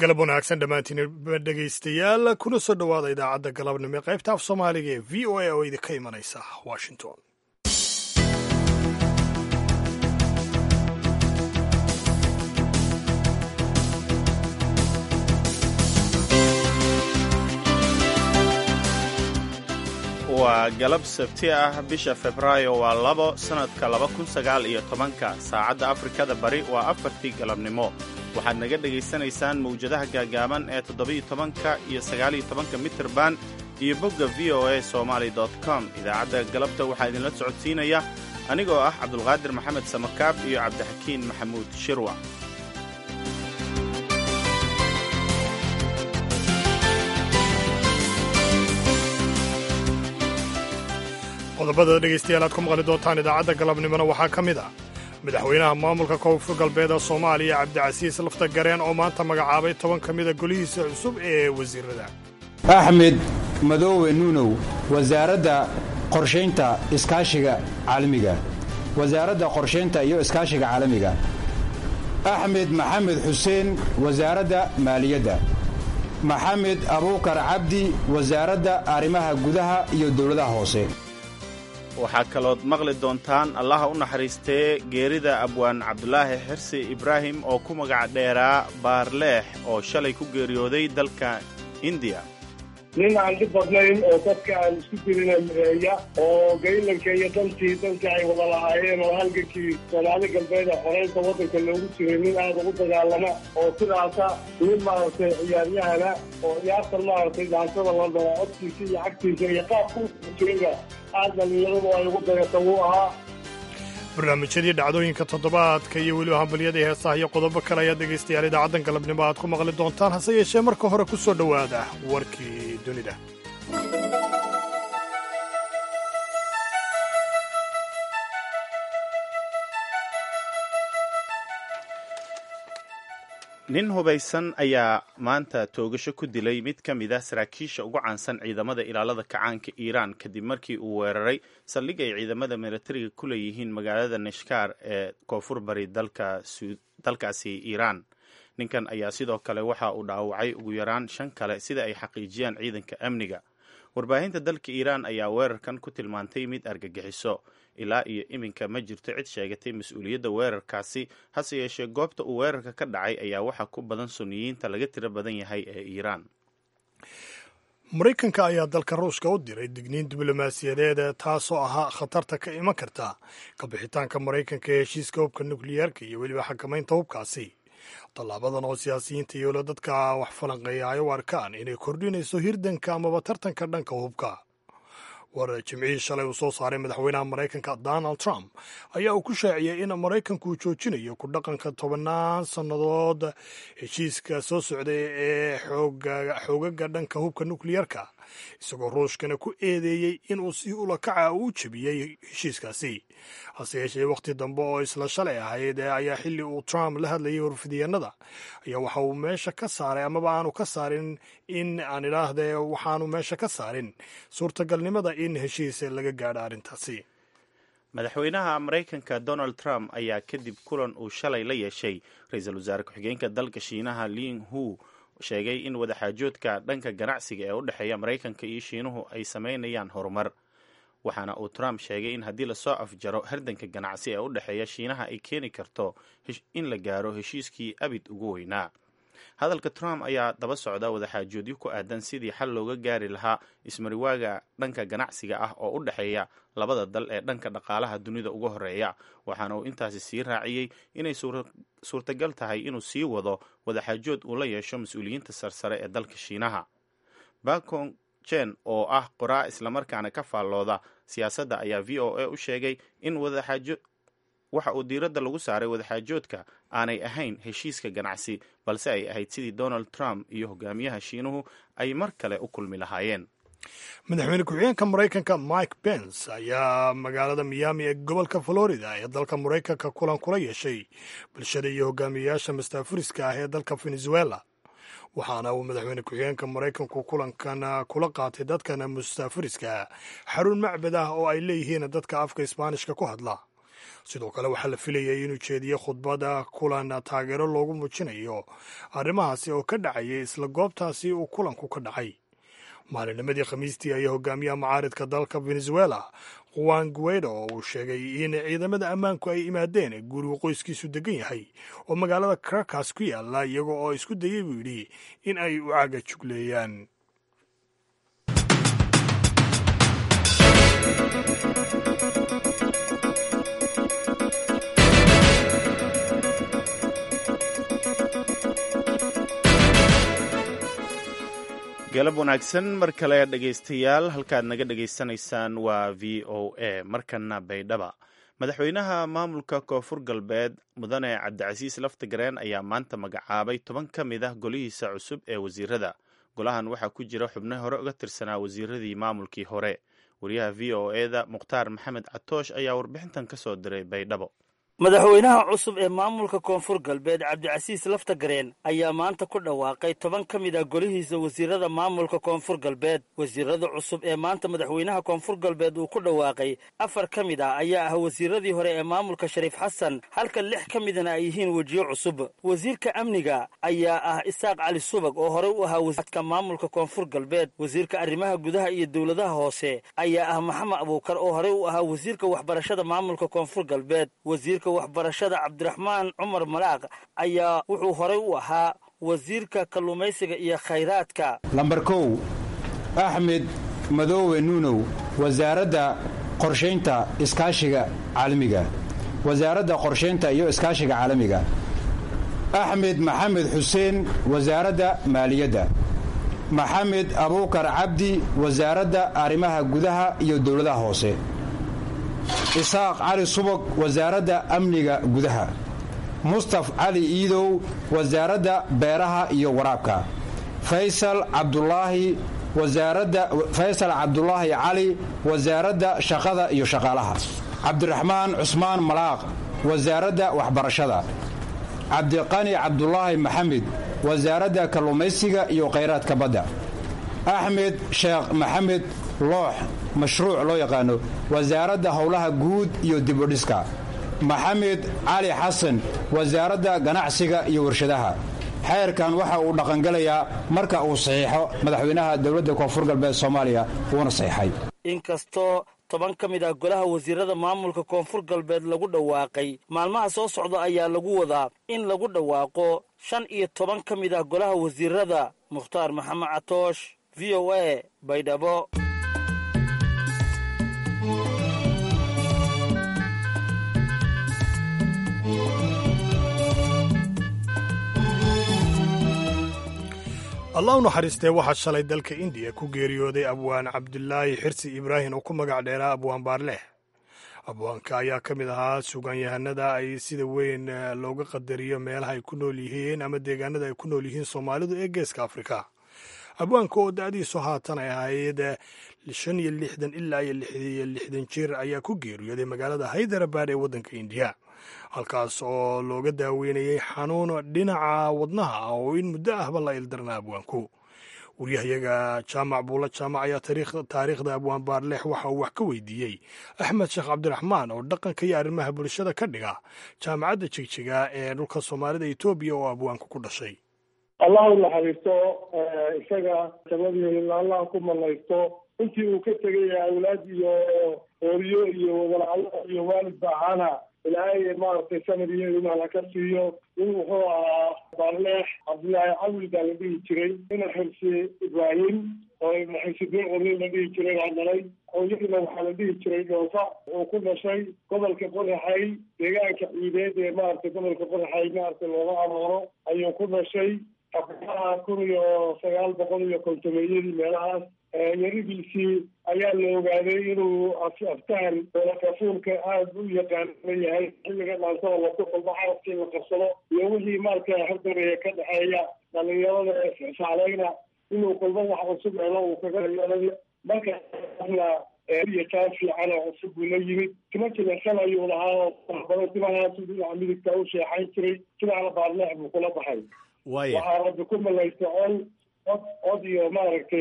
galab wanaagsan dhammaantiin dhegaystayaal kuna soo dhowaada idaacadda galabnimo ee qaybta af soomaaliga ee v o a oo idinka imanaysa washington waa galab sabti ah bisha febraayo waa labo sannadka laba kun sagaal iyo tobanka saacadda afrikada bari waa afartii galabnimo waxaad naga dhegaysanaysaan mawjadaha gaagaaban ee toddobiyo tobanka iyo sagaaliyo tobanka mitirban iyo bogga v o a somaali com idaacadda galabta waxaa idinla socodsiinaya anigoo ah cabdulqaadir maxamed samakaab iyo cabdixakiin maxamuud shirwa qodobada dhegaystayaal aad ku maqli doontaan idaacadda galabnimona waxaa ka mid ah madaxweynaha maamulka koonfur galbeeda soomaaliya cabdicasiis lafta gareen oo maanta magacaabay toban ka mida golihiisa cusub ee wasiirada axmed madoowe nuunow wasaaradda qorshaynta iskaashiga caalamiga wasaaradda qorshaynta iyo iskaashiga caalamiga axmed maxamed xuseen wasaaradda maaliyadda maxamed abuukar cabdi wasaaradda arrimaha gudaha iyo dowladaha hoose waxaa kalood maqli doontaan allaha u naxariistee geerida abwaan cabdulaahi xirsi ibraahim oo ku magac dheeraa baarleex oo shalay ku geeriyooday dalka indiya nin aan dhib badnayn oo dadka aan isku jirina mireeya oo gaylanka iyo dantii dantii ay wada lahaayeen oo halgankii soomaali galbeed ee xoreynta waddanka loogu jiray nin aada ugu dagaalama oo sidaasa nin maaragtay ciyaaryahana oo ciyaartan maaragtay daantada la dara codkiisa iyo cagtiisa iyo qaabku jirayba aad dhalinyaradu ay ugu dayata wuu ahaa barnaamijyadii dhacdooyinka toddobaadka iyo weliba hambalyada heesaha iyo qodobo kale ayaad dhegaystayaal idaacaddan galabnimo aad ku maqli doontaan hase yeeshee marka hore ku soo dhowaada warkii dunida nin hubaysan ayaa maanta toogasho ku dilay mid ka mid ah saraakiisha ugu caansan ciidamada ilaalada kacaanka iiraan kadib markii uu weeraray saldhig ay ciidamada milatariga ku leeyihiin magaalada nashkaar ee koonfur bari dalkaasi iiraan ninkan ayaa sidoo kale waxa uu dhaawacay ugu yaraan shan kale sida ay xaqiijiyaan ciidanka amniga warbaahinta dalka iiraan ayaa weerarkan ku tilmaantay mid argagixiso ilaa iyo iminka ma jirto cid sheegatay mas-uuliyadda weerarkaasi hase yeeshee goobta uu weerarka ka dhacay ayaa waxaa ku badan suniyiinta laga tiro badan yahay ee iiraan maraykanka ayaa dalka ruushka u diray digniin diblomaasiyadeed taasoo ahaa khatarta ka iman karta kabixitaanka maraykanka ee heshiiska hubka nukliyeerka iyo weliba xakamaynta hubkaasi tallaabadan oo siyaasiyiinta iyo dadka wax falanqeeya ay u arkaan inay kordhinayso hirdanka amaba tartanka dhanka hubka war jimcihii shalay uu soo saaray madaxweynaha maraykanka donald trump ayaa uu ku shaaciyey in maraykanku uu joojinayo ku dhaqanka tobannaan sannadood heshiiska soo socday ee xoogaga dhanka hubka nukliyerka isagoo ruushkana ku eedeeyey inuu si ulakaca u jebiyey heshiiskaasi hase yeeshee wakhti dambe oo isla shalay ahayd ayaa xilli uu trump la hadlayay warfidiyeenada ayaa waxa uu meesha ka saaray amaba aanu ka saarin in aan idhaahdee waxaanu meesha ka saarin suurtagalnimada in heshiis laga gaadho arrintaasi madaxweynaha maraykanka donald trump ayaa kadib kulan uu shalay la yeeshay ra-iisul wasaare ku-xigeenka dalka shiinaha ling hu sheegay in wadaxaajoodka dhanka ganacsiga ee u dhexeeya maraykanka iyo shiinuhu ay samaynayaan horumar waxaana uu trump sheegay in haddii lasoo afjaro hardanka ganacsi ee u dhexeeya shiinaha ay keeni karto in la gaaro heshiiskii abid ugu weynaa hadalka trump ayaa daba socda wadaxaajoodyo ku aadan sidii xal looga gaari lahaa ismariwaaga dhanka ganacsiga ah oo u dhexeeya labada dal ee dhanka dhaqaalaha dunida uga horeeya waxaana uu intaasi sii raaciyey inay suurtagal tahay inuu sii wado wadaxaajood uu la yeesho mas-uuliyiinta sarsare ee dalka shiinaha bakong jen oo ah qoraa islamarkaana ka faallooda siyaasadda ayaa v o a u sheegay in wadaxaajo waxa uu diiradda lagu saaray wadaxaajoodka aanay ahayn heshiiska ganacsi balse ay ahayd sidii donald trump iyo hogaamiyaha shiinuhu ay mar kale u kulmi lahaayeen madaxweyne ku-xigeenka maraykanka mike pence ayaa magaalada miyaami ee gobolka florida ee dalka maraykanka kulan kula yeeshay bulshada iyo hogaamiyeyaasha mastaafuriska ah ee dalka venezuela waxaana uu madaxweyne ku-xigeenka maraykanku kulankan kula qaatay dadkan mustaafuriska xarun macbad ah oo ay leeyihiin dadka afka isbaanishka ku hadla sidoo kale waxaa la filayay inuu jeediyo khudbada kulan taageero loogu muujinayo arrimahaasi oo ka dhacayay isla goobtaasi uu kulanku ka dhacay maalinimadii khamiistii ayaa hogaamiyaha mucaaridka dalka venezuela juan guedo oo uu sheegay in ciidamada ammaanku ay imaadeen gurigu qoyskiisu degan yahay oo magaalada caracas ku yaala iyaga oo isku dayay buu yidhi in ay u caaga jugleeyaan galab wanaagsan mar kale dhegaystayaal halkaad naga dhegaysanaysaan waa v o a markana baydhaba madaxweynaha maamulka koonfur galbeed mudane cabdicasiis laftigareen ayaa maanta magacaabay toban ka mid ah golihiisa cusub ee wasiirada golahan waxaa ku jira xubno hore uga tirsanaa wasiiradii maamulkii hore wariyaha v o e da mukhtaar maxamed catoosh ayaa warbixintan ka soo diray baydhabo madaxweynaha cusub ee maamulka koonfur galbeed cabdicasiis laftagareen ayaa maanta ku dhawaaqay toban ka mid ah golihiisa wasiirada maamulka koonfur galbeed wasiirada cusub ee maanta madaxweynaha koonfur galbeed uu ku dhawaaqay afar ka mid ah ayaa ah wasiiradii hore ee maamulka shariif xasan halka lix ka midana ay yihiin wejiyo cusub wasiirka amniga ayaa ah isaaq cali subag oo horey u ahaa wasiadka maamulka koonfur galbeed wasiirka arrimaha gudaha iyo dowladaha hoose ayaa ah maxamed abuukar oo horey u ahaa wasiirka waxbarashada maamulka koonfur galbeed waxbarashada cabdiraxmaan cumar malaaq ayaa wuxuu horay u ahaa wasiirka kalluumaysiga iyo khayraadka lambar kow axmed madoowe nuunow wasaaradda qorshaynta iskaashiga caalamiga wasaaradda qorshaynta iyo iskaashiga caalamiga axmed maxamed xuseen wasaaradda maaliyadda maxamed abuukar cabdi wasaaradda arrimaha gudaha iyo dowladaha hoose isaaq cali subag wasaaradda amniga gudaha mustaf cali iidow wasaaradda beeraha iyo waraabka faysal cabdulaahi wasaaradda faysal cabdulaahi cali wasaaradda shaqada iyo shaqaalaha cabdiraxmaan cusmaan malaaq wasaaradda waxbarashada cabdiqani cabdulaahi maxamed wasaaradda kalluumaysiga iyo khayraadka badda axmed sheekh maxamed loox mashruuc loo yaqaano wasaaradda howlaha guud iyo dibudhiska maxamed cali xasan wasaaradda ganacsiga iyo warshadaha xeerkan waxa uu dhaqangelayaa marka uu saxiixo madaxweynaha dowladda koonfur galbeed soomaaliya uuna saxiixay inkastoo toban ka mid ah golaha wasiirada maamulka koonfur galbeed lagu dhawaaqay maalmaha soo socda ayaa lagu wadaa in lagu dhawaaqo shan iyo toban ka mid ah golaha wasiirada mukhtaar maxamed catoosh v o a baydhabo allah u naxariistee waxaa shalay dalka indiya ku geeriyooday abwaan cabdulaahi xirsi ibraahim oo ku magac dheeraa abwaan baarleh abwaanka ayaa ka mid ahaa sugaanyahanada ay sida weyn looga qadariyo meelaha ay ku nool yihiin ama deegaanada ay ku nool yihiin soomaalidu ee geeska afrika abwaanka oo da-diisu haatan ay ahayd shan iyo lixdan ilaa iyo lixiyo lixdan jir ayaa ku geeriyooday magaalada haydarabad ee waddanka indiya halkaas oo looga daaweynayay xanuun dhinaca wadnaha ah oo in muddo ahba la ildarna abwaanku waryahayaga jaamac buulla jaamac ayaa taariikhda abwaan baarleex waxa uu wax ka weydiiyey axmed sheekh cabdiraxmaan oo dhaqanka iyo arrimaha bulshada ka dhiga jaamacadda jigjiga ee dhulka soomaalida etoobiya oo abwaanku ku dhashay allah u naxariisto isaga sabadii allah ku malaysto intii uu ka tegay awlaad iyo ooriyo iyo walacalo iyo waalidba ahaana ilaahay maaragtay sanad iyo imaan ha ka siiyo in wuxuu ahaa baarleex cabdullaahi cawil baa la dhihi jiray ina xirsi ibraahim oo ibna xirsi bin qurni la dhihi jiray baa dhalay hooyadiina waxaa la dhihi jiray dhoofa wuxuu ku dhashay gobolka qoraxay deegaanka ciideed ee maaragtay gobolka qoraxay maaragtay looga arooro ayuu ku dhashay abaha kun iyo sagaal boqol iyo kontomeeyadii meelahaas yaridiisii ayaa la ogaaday inuu aftahan kafuulka aada u yaqaan yahay xilliga dhaansada laku kulmo carabkii la qabsado iyo wixii maarka hardareeya ka dhexeeya dhalinyarada saclayna inuu kulmo wax cusub helo uu kaga yeelay markaasna iyo taan fiican oo cusub buu la yimid tima jilecsan ayuu lahaa oo timahaasu dhinaca midigta u sheexayn jiray sidaana baarleex buu kula baxay waxaa rabbi ku malaysta col od od iyo maaragtay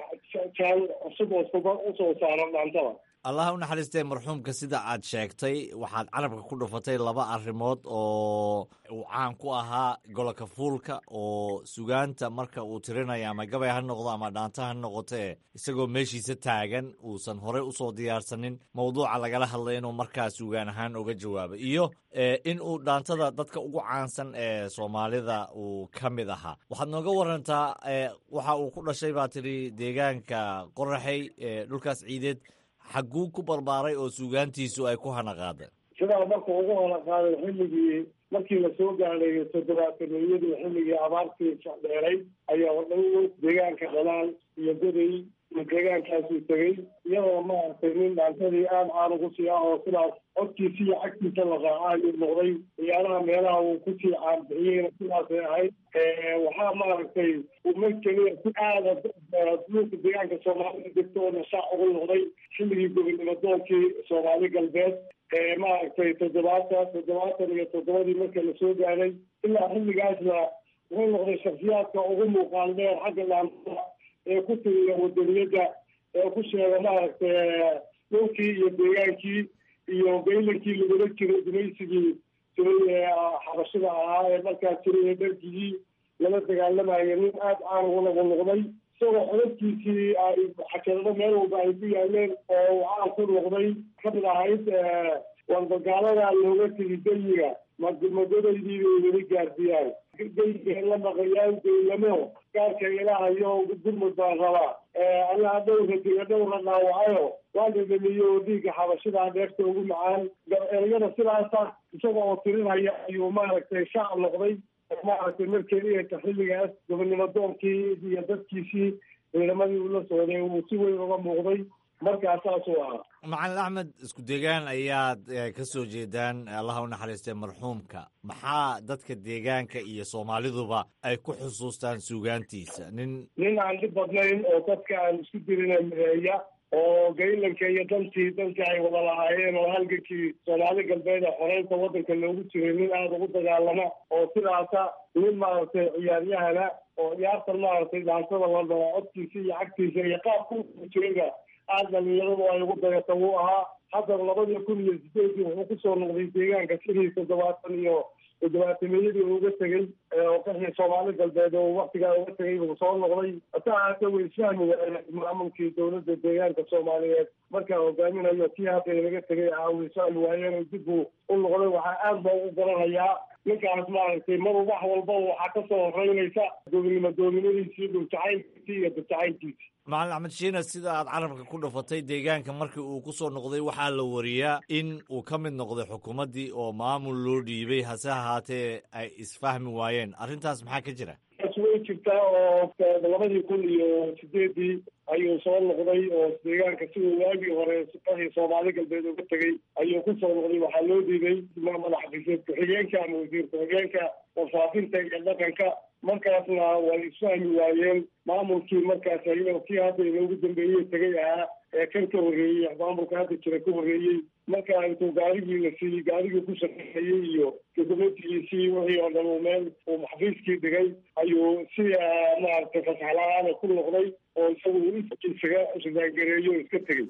jaal cusub oo suba usoo saaro dhaantada allah u naxariistee marxuumka sida aad sheegtay waxaad carabka ku dhufatay laba arrimood oo uu caan ku ahaa goloka fuulka oo sugaanta marka uu tirinayo ama gabay ha noqdo ama dhaanta ha noqotee isagoo meeshiisa taagan uusan horey usoo diyaarsanin mawduuca lagala hadlay inuu markaa sugaan ahaan uga jawaabo iyo in uu dhaantada dadka ugu caansan ee soomaalida uu ka mid ahaa waxaad nooga warantaa waxa uu ku dhashay baa tidhi deegaanka qoraxey dhulkaas ciideed xagguu ku barbaaray oo suugaantiisu ay ku hana qaadeen sidaa marka ugu hana qaaday xilligii markii lasoo gaadhay toddobaataniyadii xilligii abaartii dheeray ayaa dhow deegaanka dhalaal iyo goday iyo deegaankaasuu tegey iyadoo maaragtay nin dhaantadii aada caan ugu sii ah oo sidaas codkiisa iyo cagtiisa la raacaayu noqday ciyaaraha meelaha uu kusii caanbixiyeyna sidaasay ahayd waxaa maaragtay uma keliya si aada duulka deegaanka soomaalida degta oo nashaac ugu noqday xilligii gobonimo doonkii soomaali galbeed maaragtay toddobaatan toddobaatan iyo toddobadii marka lasoo gaadhay ilaa xilligaasna wuxuu noqday shaksiyaadka ugu muuqaal dheer xagga dhaantada ee ku tiriya wadaniyadda ee ku sheega maaragtay dhulkii iyo deegaankii iyo gaylankii lagula jiray gumaysigii jiray xabashada ahaa ee markaas jiray ee dharkigii lala dagaalamayo nin aada caan ugu nagu noqday isagoo xodadkiisii ay xakeelado meel walba ay ku yaaleen oo uu caan ku noqday kamid ahayd warbagaalada looga tegi dayiga madmadadaydii bay weli gaardiyaan dayiga la maqayaan daylamo gaarka ilahayo gurmud baan rabaa allaha dhowra diga dhowra dhaawacayo waa dhadhamiye oo dhiigga xabashidaa dheefta ugu macaan ereyada sidaasa isaga oo tirinaya ayuu maaragtay shaac noqday maaragtay markeliyanka xilligaas gobonimo doonkii iyo dadkiisii ciidamadii ula socday uu si weyn uga muuqday markaa saasuu ahaa macalin axmed isku deegaan ayaad ka soo jeedaan allaha u naxariistay marxuumka maxaa dadka deegaanka iyo soomaaliduba ay ku xusuustaan suugaantiisa nin nin aan dhib badnayn oo dadka aan isku dirina mideeya oo gaylanka iyo dantii dantii ay wada lahaayeen oo halgankii soomaali galbeed ee xoreynta waddanka loogu jiray nin aada ugu dagaalama oo sidaasa nin maaragtay ciyaaryahana oo ciyaartan maaragtay dhaantada la dhaho codkiisa iyo cagtiisa iyo qaabku jirayba aada dhalinyaradu ay ugu dayata wuu ahaa haddana labadii kun iyo sideedii wuxuu kusoo noqday deegaanka sidii toddobaatan iyo toddobaatameyadii uga tegey oo qaxii soomaali galbeed oo waktigaa uga tegay buu soo noqday hase ahaatee way isfahmi waayeen maamulkii dowladda deegaanka soomaaliyeed markaa hogaaminayo kii hadda inaga tegay ahaa way isfahmi waayeen oo dib buu u noqday waxaa aada baa ugu garanayaa ninkaas maaragtay mar wax walba waxaa kasoo horeynaysa doobinimo doobinadiisii dhuljacaylkiisii iyo dadjacaylkiisii macalin axmed shiina sida aad carabka ku dhufatay deegaanka markii uu ku soo noqday waxaa la wariyaa in uu ka mid noqday xukuumaddii oo maamul loo dhiibay hase ahaatee ay isfahmi waayeen arrintaas maxaa ka jira taas way jirtaa oo labadii kun iyo sideedii ayuu soo noqday oo deegaanka siduu waagii hore qaxii soomaali galbeed uga tegey ayuu ku soo noqday waxaa loo dhiibay madaxdiseed ku-xigeenka ama wasiir ku-xigeenka warfaafinta iyo dhaqanka markaasna way isfahmi waayeen maamulkii markaas ayagoo kii hadda inoogu dambeeyey tegay ahaa ee kan ka horreeyey maamulka hadda jira ka horreeyey marka intuu gaarigii la siiyey gaarigii ku shaqeeyey iyo dokumentigiisii wixii oo dhan uu meel uu maxfiiskii dhigay ayuu si maaragtay fasaxla-aana ku noqday oo isagu isaga risaangareeyo o iska tegey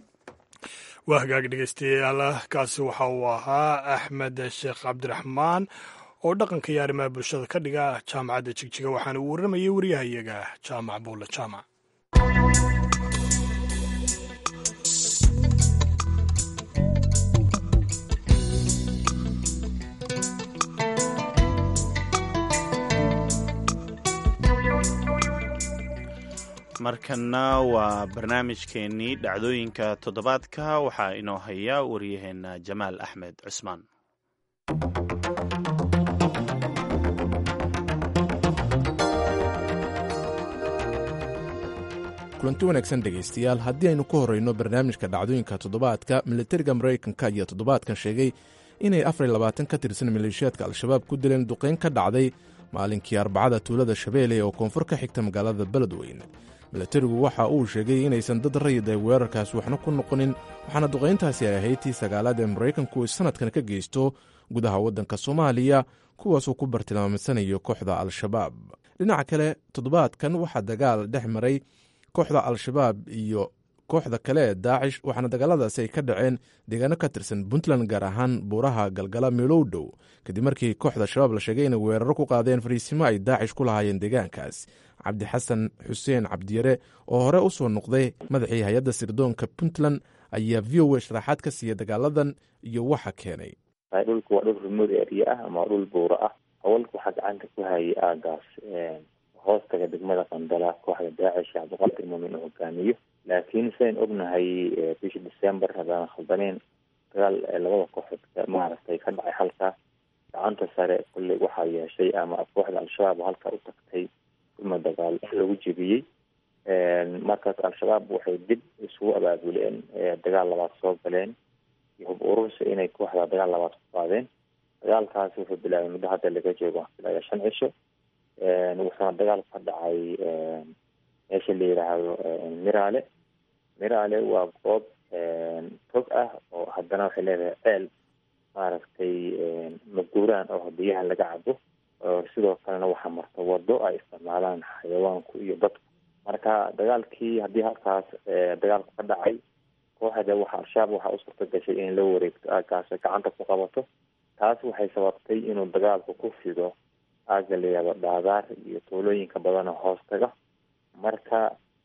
waa hagaag dhegeystayaal kaasi waxa uu ahaa axmed sheekh cabdiraxmaan oo dhaqanka iyo arrimaha bulshada ka dhiga jaamacadda jigjiga waxaana uu warramayay waryahayaga jaamac buulle jaamac markana waa barnaamijkeennii dhacdooyinka toddobaadka waxaa inoo haya waryaheena jamaal axmed cusmaan kulanti wanaagsan dhegaystayaal haddii aynu ku horrayno barnaamijka dhacdooyinka toddobaadka militariga maraykanka ayaa toddobaadkan sheegay inay afar labaatan ka tirsan maleeshiyaadka al-shabaab ku dileen duqayn ka dhacday maalinkii arbacada tuulada shabeelle oo koonfur ka xigta magaalada beledweyne milatarigu waxa uu sheegay inaysan dad rayid ay weerarkaas waxna ku noqonin waxaana duqayntaasi ay ahayd tii sagaalaad ee maraykanku ay sannadkan ka geysto gudaha waddanka soomaaliya kuwaasoo ku bartilmaamaysanayo kooxda al-shabaab dhinaca kale toddobaadkan waxaa dagaal dhex maray kooxda al-shabaab iyo kooxda kale ee daacish waxaana dagaaladaasi ay ka dhaceen deegaano ka tirsan puntland gaar ahaan buuraha galgala meelow dhow kadib markii kooxda shabaab la sheegay inay weeraro ku qaadeen fariisimo ay daacish ku lahaayeen deegaankaas cabdi xasan xuseen cabdiyare oo hore u soo noqday madaxii hay-adda sirdoonka puntland ayaa v o a sharaxaad ka siiyey dagaaladan iyo waxa keenay dhulku waa dhul remote area ah ama dhul buura ah hawalka waxaa gacanta ku hayay aagaas hoostaga degmada qandala kooxda daacish cabdiqaadir muumin uu hogaamiyo laakiin sidayn ognahay bishii december haddaan khaldaneen dagaal labada kooxood maaragtay ka dhacay halkaas gacanta sare kulley waxaa yeeshay ama kooxda al-shabaab halkaa u tagtay kulma dagaal lagu jebiyey markaas al-shabaab waxay dib isugu abaabuleen dagaal labaad soo galeen iyo hub urursi inay kooxda dagaal labaad ku qaadeen dagaalkaasi wuxuu bilaabay muddo hadda laga joogo ilaa shan cisho wuxuuna dagaal ka dhacay meesha la yidhaahdo miraale miraale waa goob tog ah oo haddana waxay leedahay ceel maaragtay maguuraan oo biyaha laga cabo sidoo kalena waxaa marta wado ay isticmaalaan xayawaanku iyo dadku marka dagaalkii haddii halkaas dagaalku ka dhacay kooxda waxa al-shabaab waxaa u suurta gashay in la wareegto aagaas gacanta ku qabato taas waxay sababtay inuu dagaalku ku fido aaga layihahdo dhaadaar iyo tuulooyinka badan oo hoostaga marka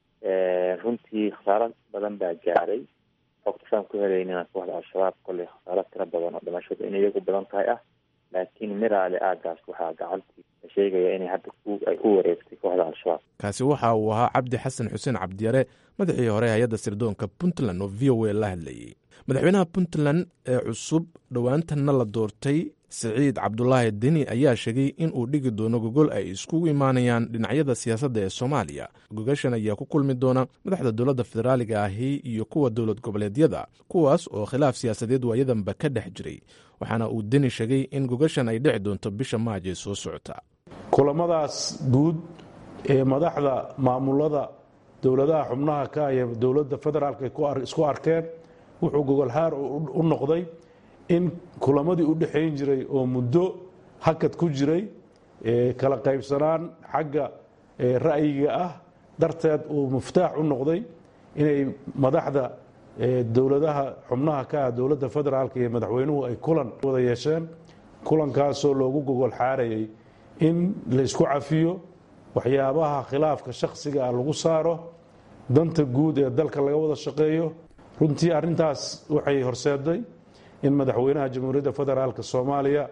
runtii khasaaro badan baa gaaray xogta saan ku helaynina kooxda al-shabaab kolley khasaaro tiro badan oo dhimashadu in iyagu badan tahay ah laakiin miraale aagaas waxaa gacantii la sheegaya inay hadda ay ku wareegtay kooxda al-shabaab kaasi waxa uu ahaa cabdi xasan xuseen cabdiyare madaxii hore hay-adda sirdoonka puntland oo v o a la hadlayey madaxweynaha puntland ee cusub dhowaantanna la doortay siciid cabdulaahi deni ayaa sheegay in uu dhigi doono gogol ay iskugu imaanayaan dhinacyada siyaasadda ee soomaaliya gogashan ayaa ku kulmi doona madaxda dowladda federaaliga ahi iyo kuwa dowlad goboleedyada kuwaas oo khilaaf siyaasadeed waayadanba ka dhex jiray waxaana uu deni sheegay in gogashan ay dhici doonto bisha maaj ee soo socota kulamadaas guud ee madaxda maamulada dowladaha xubnaha ka iyo dowladda federaalka isku arkeen wuxuu gogolhaar u noqday in kulamadii u dhexayn jiray oo muddo hakad ku jiray kala qaybsanaan xagga ra'yiga ah darteed uu muftaax u noqday inay madaxda dowladaha xubnaha ka ah dowladda federaalka iyo madaxweynuhu ay kulan wada yeesheen kulankaasoo loogu gogol xaarayay in laysku cafiyo waxyaabaha khilaafka shakhsiga ah lagu saaro danta guud ee dalka laga wada shaqeeyo runtii arrintaas waxay horseeday in madaxweynaha jamhuuriyadda federaalka soomaaliya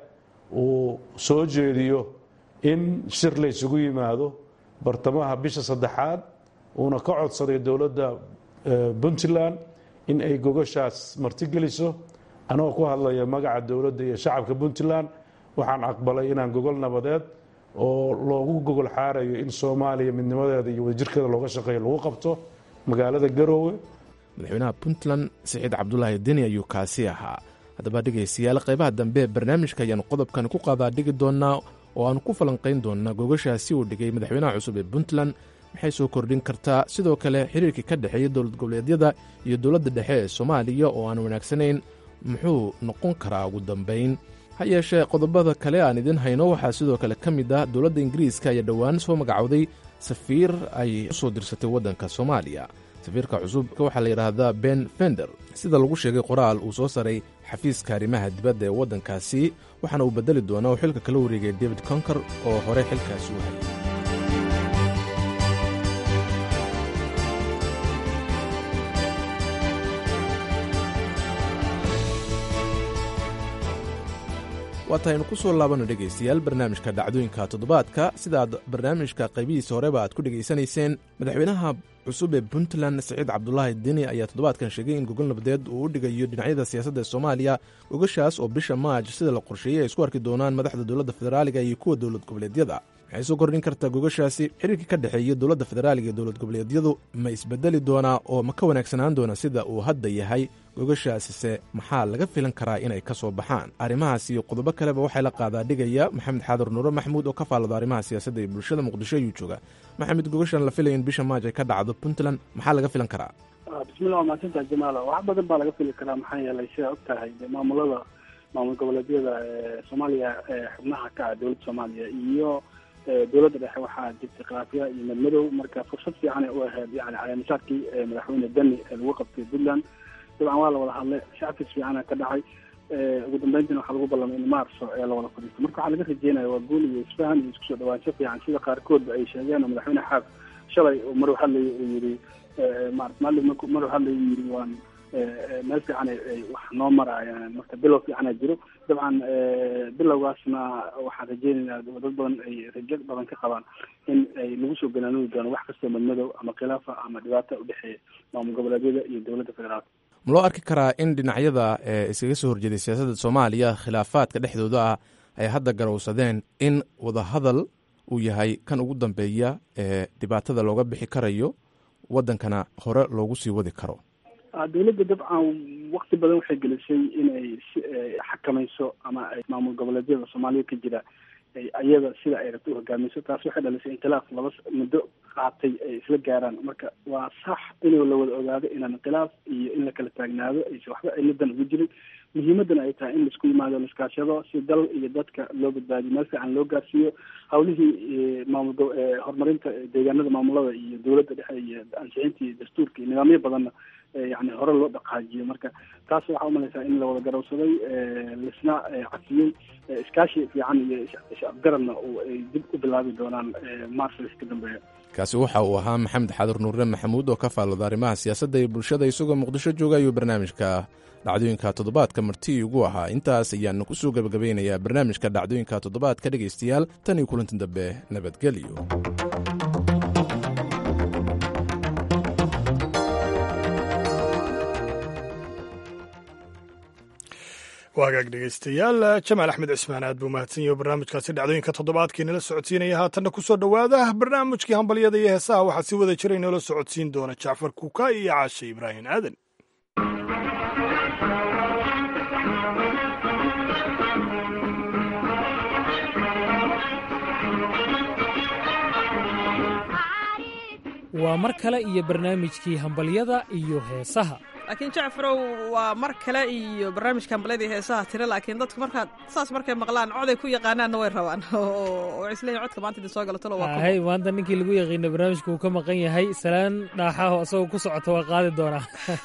uu soo jeediyo in shir laysugu yimaado bartamaha bisha saddexaad uuna ka codsaday dowladda puntland in ay gogashaas martigeliso anagoo ku hadlaya magaca dowladda iyo shacabka puntland waxaan aqbalay inaan gogol nabadeed oo loogu gogol xaarayo in soomaaliya midnimadeeda iyo wadajirkeeda looga shaqeeyo lagu qabto magaalada garoowe madaxweynaha puntland siciid cabdulaahi deni ayuu kaasi ahaa haddaba dhegaystayaal qaybaha dambe ee barnaamijka ayaanu qodobkan ku qaadaa dhigi doonnaa oo aanu ku falanqayn doonnaa gogashaasi uu dhigay madaxweynaha cusub ee puntland maxay soo kordhin kartaa sidoo kale xiriirkii ka dhexeeya dowlad goboleedyada iyo dowladda dhexe ee soomaaliya oo aan wanaagsanayn muxuu noqon karaa ugu dambayn ha yeeshee qodobada kale aan idin hayno waxaa sidoo kale ka mid ah dowladda ingiriiska ayaa dhowaan soo magacowday safiir ay u soo dirsatay waddanka soomaaliya safiirka cusub waxaa la yidhaahdaa ben fender sida lagu sheegay qoraal uu soo saray xafiiska arrimaha dibadda ee waddankaasi waxaana uu beddeli doonaa uu xilka kala wareegay david conker oo hore xilkaasi u hayay waataynu ku soo laabano dhegaystayaal barnaamijka dhacdooyinka toddobaadka sidaad barnaamijka qaybihiisa horeba aad ku dhegaysanayseen madaxweynaha cusub ee puntland siciid cabdulaahi deni ayaa toddobaadkan sheegay in gogol nabadeed uu u dhigayo dhinacyada siyaasadda ee soomaaliya gogashaas oo bisha maaj sida la qorsheeyey ay isku arki doonaan madaxda dowladda federaaliga iyo kuwa dowlad goboleedyada maxay soo kordhin kartaa gogashaasi xiriirkii ka dhexeeya dowladda federaaliga iyo dowlad goboleedyadu ma isbedeli doonaa oo ma ka wanaagsanaan doona sida uu hadda yahay gogashaasise maxaa laga filan karaa inay ka soo baxaan arrimahaas iyo qodobo kaleba waxaa la qaadaa dhigaya maxamed xaadar nuure maxmuud oo ka faallada arrimaha siyaasadda iyo bulshada muqdisho ayuu jooga maxamed gogashan la filaya in bisha maaj ay ka dhacdo puntland maxaa laga filan karaa bismillah waa mahadsantaha jamaala wax badan baa laga fili karaa maxaa yeelay sidaa og tahay maamulada maamul goboleedyada ee soomaaliya ee xubnaha ka ah dowladda soomaaliya iyo dowladda dhexe waxaa jirtay khilaafya iyo madmadow marka fursad fiican ay u ahayd yani caleemisaadkii madaxweyne deni ee lagu qabtay puntland dabcan waa la wada hadlay shacabkiis fiicana ka dhacay ugu dambeyntiina waxaa lagu ballamay in maarso ee la wada fadhiisto marka waxaa laga rajeynaya waa guul iyo isfahan iyo isku soo dhawaansho fiican sida qaarkoodba ay sheegeen oo madaxweyne xaaf shalay maruu hadlayay uu yidhi marat maalin maruu hadlayay uu yidhi waan meel fiican ay wax noo maraayaan marka bilow fiicana jiro dabcan bilowgaasna waxaan rajeynaynaa dad badan ay rajo badan ka qabaan in ay lagu soo ganaanudi doono wax kastoo madmadow ama khilaafa ama dhibaata udhexeeya maamul goboleedyada iyo dowladda federaalka ma loo arki karaa in dhinacyada iskaga soo horjeeday siyaasadda soomaaliya khilaafaadka dhexdooda ah ay hadda garowsadeen in wadahadal uu yahay kan ugu dambeeya ee dhibaatada looga bixi karayo waddankana hore loogu sii wadi karo dowladda dabcan wakti badan waxay gelisay inay xakamayso ama ay maamul goboleedyada soomaaliya ka jira ayada sida ay rabto u hogaamiso taas waxay dhalisay inqilaaf laba muddo qaatay ay isla gaaraan marka waa sax inuu la wada ogaado inaan inqilaaf iyo in la kala taagnaado aysa waxba ciladan ugu jirin muhiimadana ay tahay in laisku yimaado laiskaashado si dal iyo dadka loo badbaadiyo meel fiican loo gaarsiiyo hawlihii maamul horumarinta deegaanada maamulada iyo dowladda dhexe iyo ansixinta iyo dastuurka iyo nidaamyo badanna yani hore loo dhaqaajiyo marka taas waxaa umalaysaa in la wada garowsaday laisna cafiyey iskaashi fiican iyo is-afgaradna ay dib u bilaabi doonaan mars wix ka dambeeya kaasi waxa uu ahaa maxamed xadur nuurre maxamuud oo ka faallooda arrimaha siyaasadda iyo bulshada isagoo muqdisho jooga ayuu barnaamijka dhacdooyinka toddobaadka marti ugu ahaa intaas ayaanu ku soo gebagabeynayaa barnaamijka dhacdooyinka toddobaadka dhegaystayaal tan iyo kulanti dambe nabadgelyo waagaag dhegaystayaal jamaal axmed cismaan aad buu mahadsan yahi barnaamijkaasi dhacdooyinka toddobaadkii nala socodsiinaya haatanna ku soo dhowaada barnaamijkii hambalyada iyo heesaha waxaa si wada jira inoola socodsiin doona jacfar kuuka iyo caashe ibraahim aadan waa mar kale iyo barnaamijkii hambalyada iyo heesaha laakiin jacfarow waa mar kale iyo barnaamijka hambalyada iyo heesaha tira laakiin dadku markaad saas markay maqlaan coday ku yaqaanaanna way rabaan oo isleeyihin codka maanta idin soo galo talo waa hay maanta ninkii lagu yaqiina barnaamijka uu ka maqan yahay salaan dhaaxaho isagoo ku socota waa qaadi doonaa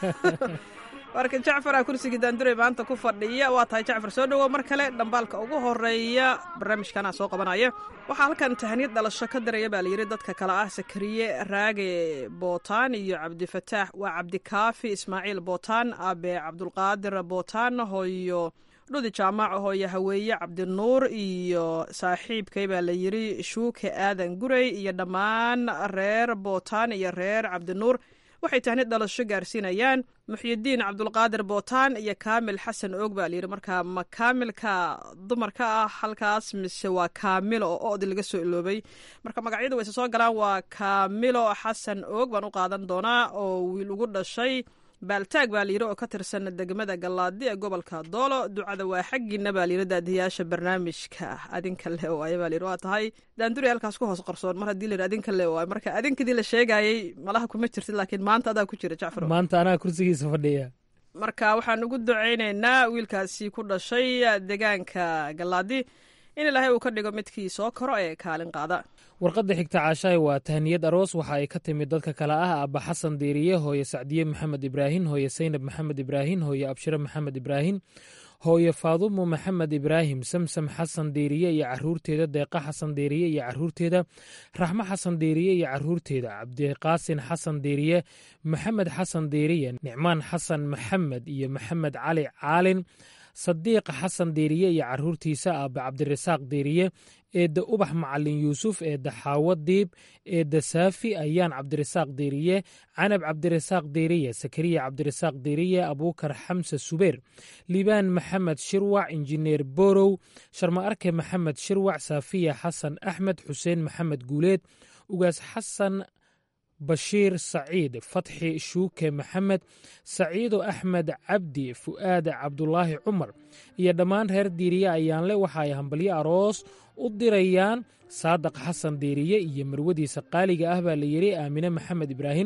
marka jacfar aa kursigii daanduray maanta ku fadhiya waa tahay jacfar soo dhowow mar kale dhambaalka ugu horeeya barnaamijkanaa soo qabanaya waxaa halkan tahaniyad dhalasho ka daraya baa layidhi dadka kale ah sakariye raage bootaan iyo cabdifataax waa cabdikaafi ismaaciil bootaan abe cabdulqaadir bootaan hooyo dhudi jaamac hooyo haweeye cabdinuur iyo saaxiibkay baa layidhi shuuke aadan gurey iyo dhammaan reer bootaan iyo reer cabdinuur waxay tahnid dhalasho gaarsiinayaan muxyidiin cabdulqaadir bootaan iyo kaamil xasan oog baa layidhi markaa ma kaamilka dumarka ah halkaas mise waa kaamilo oo odi laga soo iloobay marka magacyadu wayse soo galaan waa kaamilo xasan oog baan u qaadan doonaa oo wiil ugu dhashay baaltaag baa layidhi oo ka tirsan degmada gallaadi ee gobolka doolo ducada waa xaggiina baa layidhi daadiyaasha barnaamijka adinka le waaye baa layidhi waa tahay daanduri halkaas ku hoos qarsoon mar haddii layidhi adinka le waaye marka adinkadii la sheegayey malaha kuma jirtid laakiin maanta adaa ku jira jacfar maanta anaa kursigiisa fadhiya marka waxaan ugu ducaynaynaa wiilkaasi ku dhashay deegaanka gallaadi in ilaahay uu ka dhigo midkii soo koro ee kaalin qaada warqadda xigta caashahay waa tahniyad aroos waxa ay ka timid dadka kale ah aabba xasan diiriye hooye sacdiye maxamed ibraahin hooye saynab maxamed ibraahin hooye abshire maxamed ibraahin hooye faadumo maxamed ibraahim samsam xasan diiriye iyo caruurteeda deeqa xasan diiriye iyo caruurteeda raxmo xasan diiriye iyo caruurteeda cabdiqaasin xasan diiriye maxamed xasan diiriye nicmaan xasan maxamed iyo maxamed cali caalin sadiiq xasan diiriye iyo caruurtiisa aabbe cabdirasaaq diiriye eedda ubax macalin yuusuf eedda xaawo diib eedda saafi ayaan cabdirasaaq diiriye canab cabdirasaaq diiriye sakariya cabdirasaaq diiriye abuukar xamse subeer liibaan maxamed shirwac injineer borow sharma arke maxamed shirwac saafiya xasan axmed xuseen maxamed guuleed ugaas xasan bashiir saciid fatxi shuuke maxamed saciido axmed cabdi fu'aad cabdulaahi cumar iyo dhammaan reer diiriye ayaanle waxa ay hambalyo aroos u dirayaan saadaq xasan diiriye iyo marwadiisa qaaliga ah baa layidhi aamine maxamed ibraahim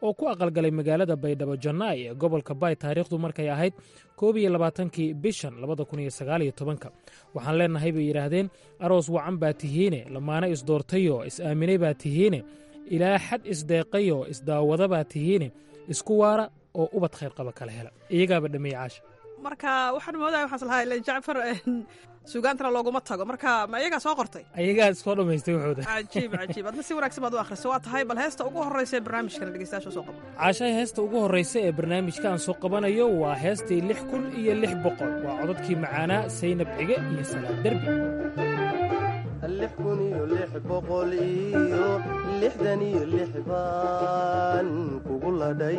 oo ku aqalgalay magaalada baydhabo jannaay ee gobolka baay taariikhdu markay ahayd koob iyo labaatankii bishan labada kun iyo sagaal iyo tobanka waxaan leennahay bay yidhaahdeen aroos wacan baa tihiine lamaana isdoortayoo is-aaminay baa tihiine ilaa xad isdeeqayoo isdaawada baa tihiine isku waara oo ubad khayr qaba kala hela iyagaaba dhameeye caasha marka waxaan moodaya waxaan lahaa ilan jacfar suugaantana looguma tago marka ma iyagaa soo qortay ayagaa soo dhammaystay wuxuuda cajiib cajiib adna si wanaagsan baad u akhriso waa tahay bal heesta ugu horreysa ee barnaamijkana dhegeystayaasha soo qabo caashaha heesta ugu horraysa ee barnaamijka aan soo qabanayo waa heestii lix kun iyo lix boqol waa codadkii macaanaa saynab cige iyo salaad derbi lix kun iyo lix boqol iyo lixdan iyo lix baan kugu ladhay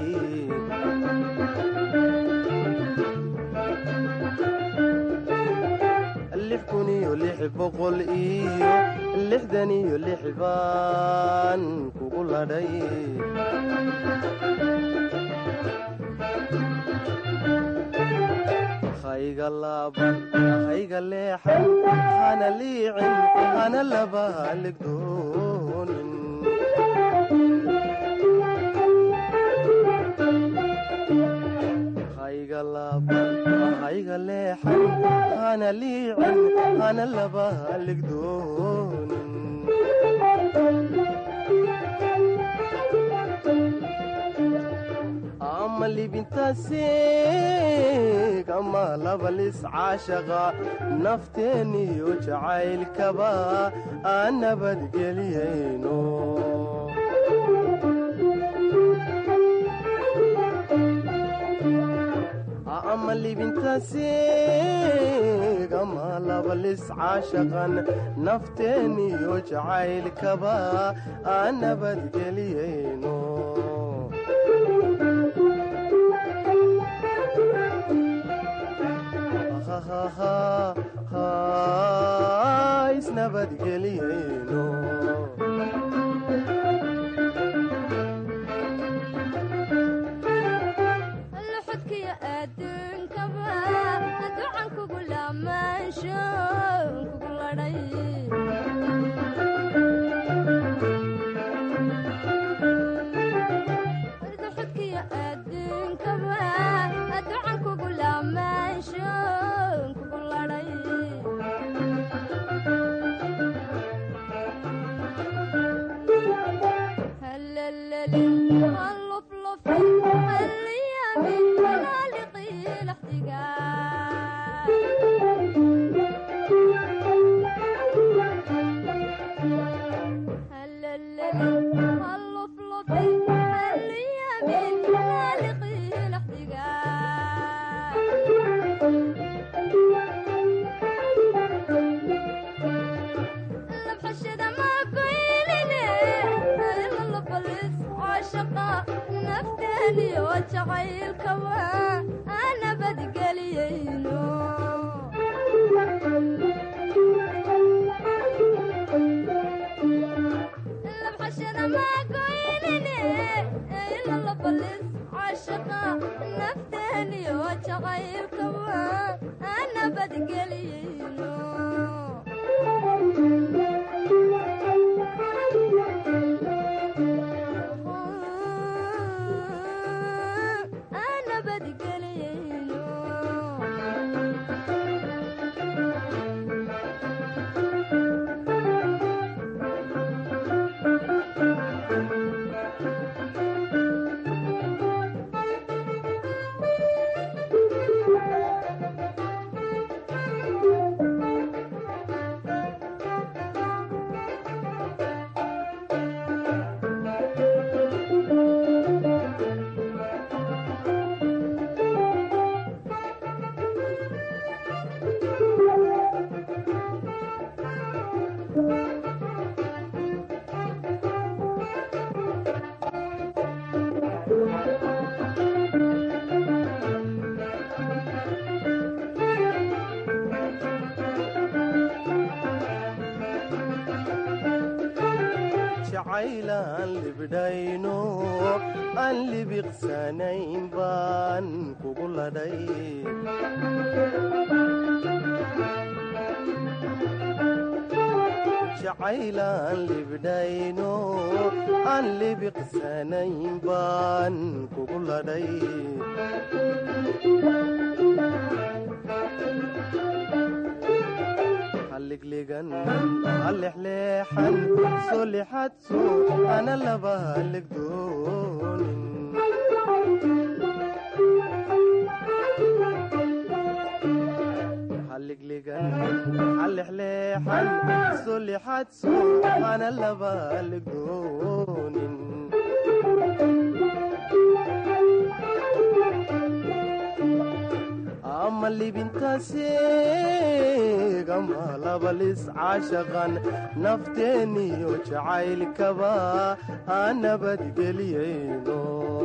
lix kun iyo lix boqol iyo lixdan iyo lix baan kugu ladhay hayga laaban hayga leexan hana liicin hana laba haligdoonin hayga laaban hayga leexan hana liicin hana laba haligdoonin ama libintaasiig ama labalis caashaqa nafteeniyo jacaylkaba aan nabadgeliyayno ama libintaasiig ama labalis caashaqan nafteeniyo jacaylkaba aan nabadgeliyayno isnabadgeliyayno luxudkiyo adduunkaba ducan kugu lamaansho kugu ladhay luxudkiyo adduunkaba ducan kugu lamaansho kugu ladhay هلللي هاللفلف هاليامي هلالقي الاحتقان هلللي هاللفلف هاليامي هلالقي الاحتقان لبحشد ما قيلني إلا لبلس عاشقة نفتني وجعيل كوا أنا بدقليينو لبحشد ما قيلني إلا لبلس عاشقة نفتني وجعيل كوا أنا بدقليينو أنا بدقلينو jacaylaan libdhayno aan libiqsanayn baan kugu ladhay jacaylaan libdhayno aan libiqsanayn baan kugu ladhay halligligan halexleexan soo lixadso ana laba halligdoonin halligligan halexleexan soo lixadso ana laba halligdoonin ama libintaseeg ama labalis caashaqan nafteeniyo jacaylkaba aan nabadgeliyayno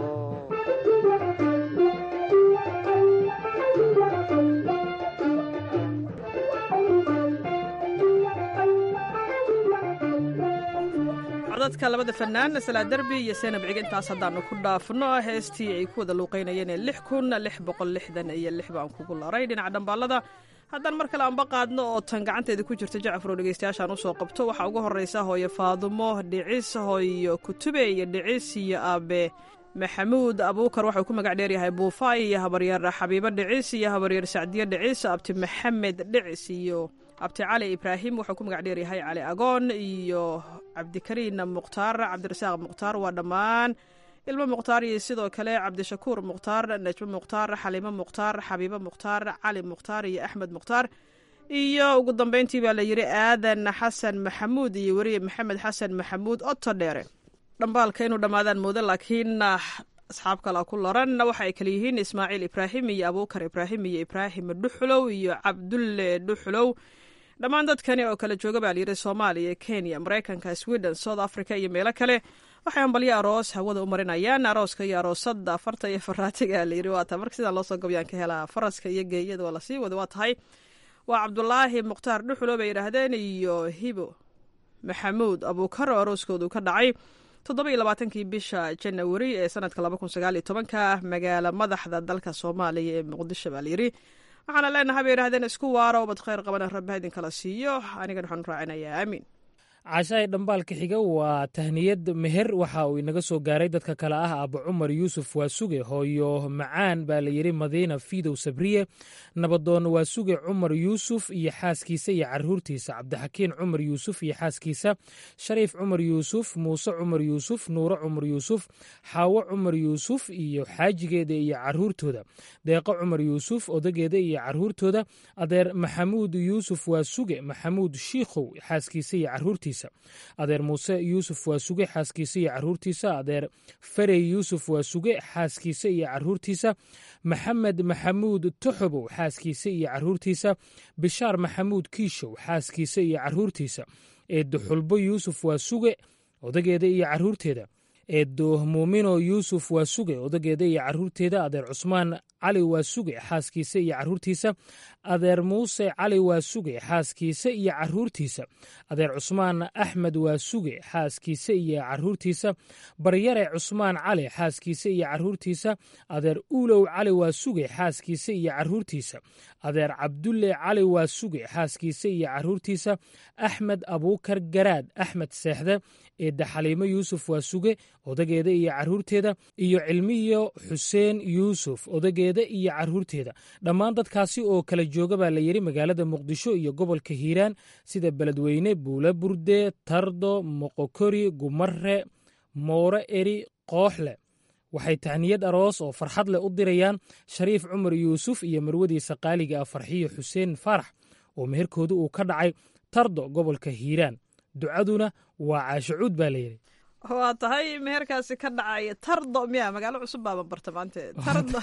codadka labada fanaan salaa derbi iyo seenab cig intaas haddaanu ku dhaafno heestii ay ku wada luuqaynayeen ee lix kun lix boqol lixdan iyo lix baan kugu laray dhinaca dhambaalada haddaan mar kale anba qaadno oo tan gacanteeda ku jirta jacfar oo dhegeystayaashaan usoo qabto waxaa ugu horreysa hooyo faadumo dhicis hooyo kutube iyo dhicis iyo aabe maxamuud abuukar waxau ku magac dheeryahay buufaay iyo habaryaer xabiibo dhicis iyo habaryaer sacdiye dhicis abti maxamed dhicis iyo abti cali ibraahim wuxuu ku magac dheeryahay cali agoon iyo cabdikariin mukhtaar cabdirasaaq mukhtaar waa dhammaan ilmo mukhtaar iyo sidoo kale cabdishakuur mukhtaar najmo mukhtaar xaliimo mukhtaar xabiibo mukhtaar cali mukhtaar iyo axmed mukhtaar iyo ugu dambeyntii baa la yidhi aadan xasan maxamuud iyo weriye maxamed xasan maxamuud oto dheere dhambaalka inuu dhammaadaan moodo laakiin asxaab kala ku loran waxa ay kale yihiin ismaaciil ibraahim iyo abuukar ibraahim iyo ibraahim dhuxulow iyo cabdulle dhuxulow dhammaan dadkani oo kala jooga baa layidhi soomaaliya kenya maraykanka sweden south africa iyo meelo kale waxay ambalyo aroos hawada u marinayaan arooska iyo aroosada farta iyo faraatiga layidhi waa tahay marka sidaan loosoo gabyaan ka helaa faraska iyo geeyada waa lasii wada waa tahay waa cabdulaahi mukhtaar dhuxulo bay yidhaahdeen iyo hibo maxamuud abuukar oo arooskoodu ka dhacay toddoba iyo labaatankii bisha janawari ee sanadka laba kun sagaal iyo tobanka magaala madaxda dalka soomaaliya ee muqdisho baa layidhi waxaana leenahay bay yidhahdeen isku waaro ubad khayr qabana rabbi ha idinkala siiyo anigan waxaanu raacinayaa aamiin caashahay dhambaalka xiga waa tahniyad meher waxa uu inaga soo gaaray dadka kale ah abu cumar yuusuf waasuge hooyo macaan baa la yidhi madiina fiidow sabriye nabadoon waasuge cumar yuusuf iyo xaaskiisa iyo caruurtiisa cabdixakiin cumar yuusuf iyo xaaskiisa shariif cumar yuusuf muuse cumar yuusuf nuuro cumar yuusuf xaawo cumar yuusuf iyo xaajigeeda iyo caruurtooda deeqo cumar yuusuf odageeda iyo caruurtooda adeer maxamuud yuusuf waasuge maxamuud shiikhow xaaskiisa iyo caruurtiisa adeer muuse yuusuf waa suge xaaskiisa iyo caruurtiisa adeer farey yuusuf waa suge xaaskiisa iyo caruurtiisa maxamed maxamuud toxobow xaaskiisa iyo caruurtiisa bishaar maxamuud kiishow xaaskiisa iyo caruurtiisa eedo xulbo yuusuf waa suge odageeda iyo caruurteeda eedo muumino yuusuf waa suge odageeda iyo caruurteeda adeer cusmaan cali waa suge xaaskiisa iyo caruurtiisa adeer muuse cali waa suge xaaskiisa iyo caruurtiisa adeer cusmaan axmed waa suge xaaskiisa iyo caruurtiisa baryare cusmaan cali xaaskiisa iyo caruurtiisa adeer uulow cali waa suge xaaskiisa iyo caruurtiisa adeer cabdulle cali waa suge xaaskiisa iyo caruurtiisa axmed abuukar garaad axmed seexde eedda xaliimo yuusuf waa suge odageeda iyo caruurteeda iyo cilmiyo xuseen yuusuf odageeda iyo caruurteeda dhammaan dadkaasi oo kala jooga baa la yidhi magaalada muqdisho iyo gobolka hiiraan sida beledweyne buula burde tardo moqokori gumare moore eri kooxle waxay tahniyad aroos oo farxad leh u dirayaan shariif cumar yuusuf iyo marwadiisa qaaliga ah farxiyo xuseen faarax oo meherkooda uu ka dhacay tardo gobolka hiiraan ducaduna waa caashacuud baa layidhi waa tahay meherkaasi ka dhacay tardo miya magaalo cusub baaban barta maante tardo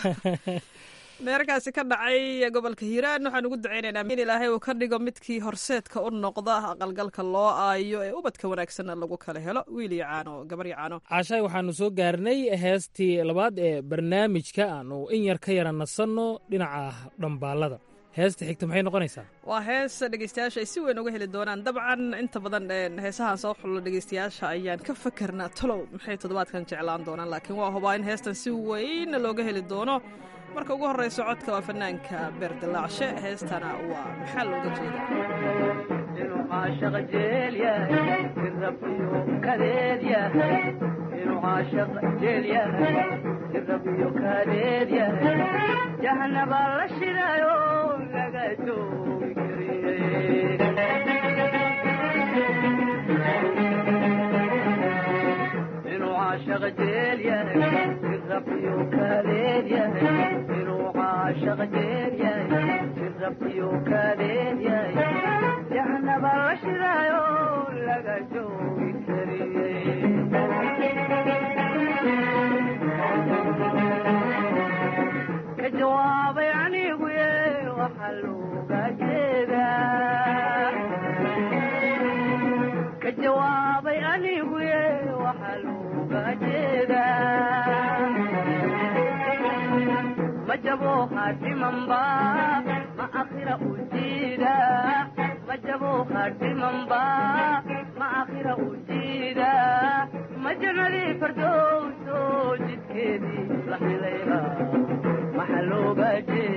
meherkaasi ka dhacay gobolka hiiraan waxaan ugu ducaynaynaa in ilaahay uu ka dhigo midkii horseedka u noqda aqalgalka loo aayo ee ubadka wanaagsanna lagu kala helo wiil iyo caano gabar iyo caano caashahay waxaanu soo gaarnay heestii labaad ee barnaamijka aanu in yar ka yara nasanno dhinaca dhambaalada heesta xigta maxay noqonaysaa waa hees dhegeystayaasha ay si weyn uga heli doonaan dabcan inta badan heesahan soo xullo dhegeystayaasha ayaan ka fakarnaa talow maxay toddobaadkan jeclaan doonaan laakiin waa hubaa in heestan si weyn looga heli doono marka ugu horreyso codka waa fanaanka beerdilaacshe heestana waa maxaa looga jeeda caashaq jeel yahay sirabiyo kadeed yahay inuu caashaq jeel yahay sirabiyo kadeed yahay jahanaba la shidayo laga joogi kariyey inuu caashaq jeel yahay sirabiyo kadeed yahay inuu caashaq jeel yahay sirabiyo kadeed yahay jahanaba la shidayo laga joogi kariyey ka jawaabay anigu ye waxa looga jeedaa ka jawaabay anigu ye waxa looga jeedaa ma jabo hadhimanba ma akhira u jiida ma jabo hadhimanba ma akhira u jiida ma jannadii fardowso jidkeedii la helayba maxa looga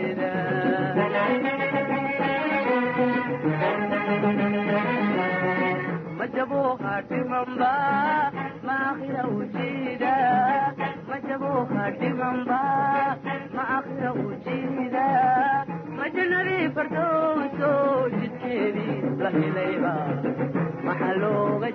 jeedaa ma jabo hadhimanba ma akhira u jiida ma jabo hadhimanba ma akhira u jiida ma jannadii fardowso jidkeedii la helayba maxa looga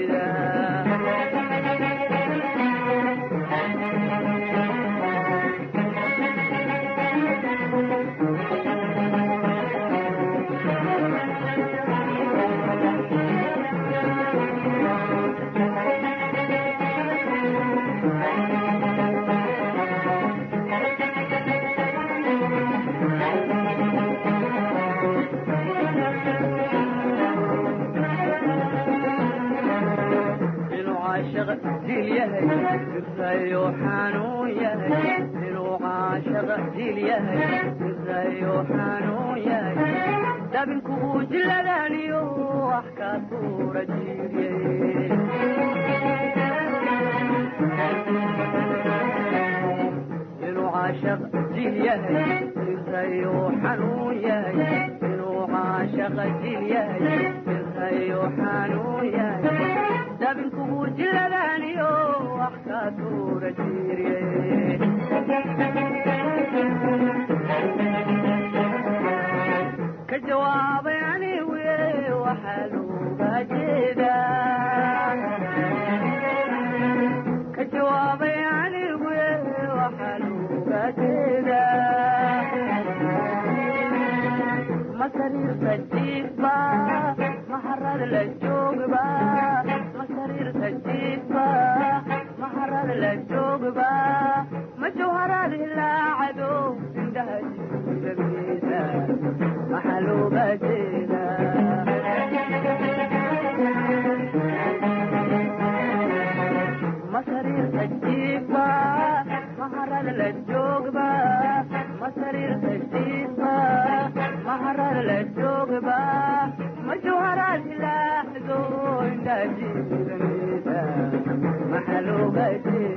inuu caashaq jiil yahay sirayo xanuun yahay inuu caashaq jiil yahay sirayo xanuun yahay dabinku uu jiladaniyo wax ka tuura jiiryey inuu caashaq jiil yahay sirayo xanuun yahay inuu caashaq jiil yahay sirayo xanuun yahay dabinkugu jiladaniyo wax ka tuura jiiryey ka jawaabay anigu ye waxaa looga jeedaa ka jawaabay anigu ye waxaa looga jeedaa ma sariirta jiifba ma harad la joogba ma sariirta jiifba ma harad la joogba ma jawharaad hilaacado indhaha jiidageeda maxaa looga jeedaa ma sariirta jiifba ma harad la joogba ma sariirta jiifba ma harad la joogba ma jawharaad hilaaxdo indhaha jiidageeda maxaa looga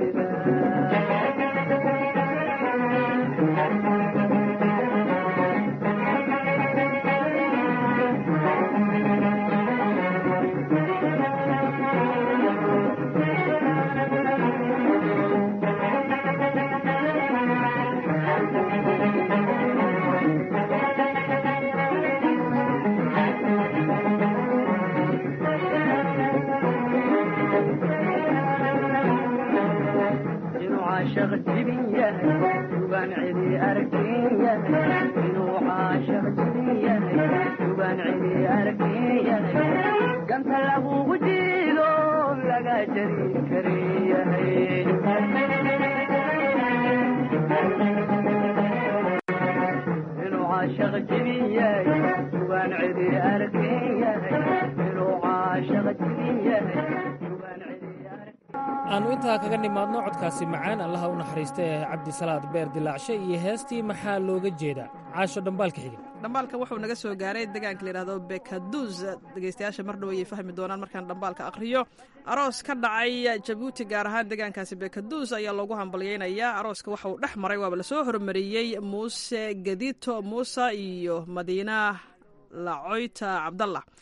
inuu caashaq jibin yahay sugaan cidi arkin yahay inuu caashaq jibin yahay sugaan cidi arkin yahay ganta lagugu jiido laga jari karin yahay inuu caashaq jibin yahay sugaan cidi arkin yahay inuu caashaq jibin yahay aanu intaa kaga nimaadno codkaasi macaan allaha u naxariista ee cabdisalaad beer dilaacshe iyo heestii maxaa looga jeedaa caasho dhambaalka xiga dhambaalka wuxuu naga soo gaaray deegaanka layidhahdo bekaduus dhegeystayaasha mar dhow ayay fahmi doonaan markaan dhambaalka akhriyo aroos ka dhacay jabuuti gaar ahaan deegaankaasi bekaduus ayaa loogu hambalyeynayaa arooska waxa uu dhex maray waaba lasoo hormariyey muuse gadito muuse iyo madiina lacoyta cabdallah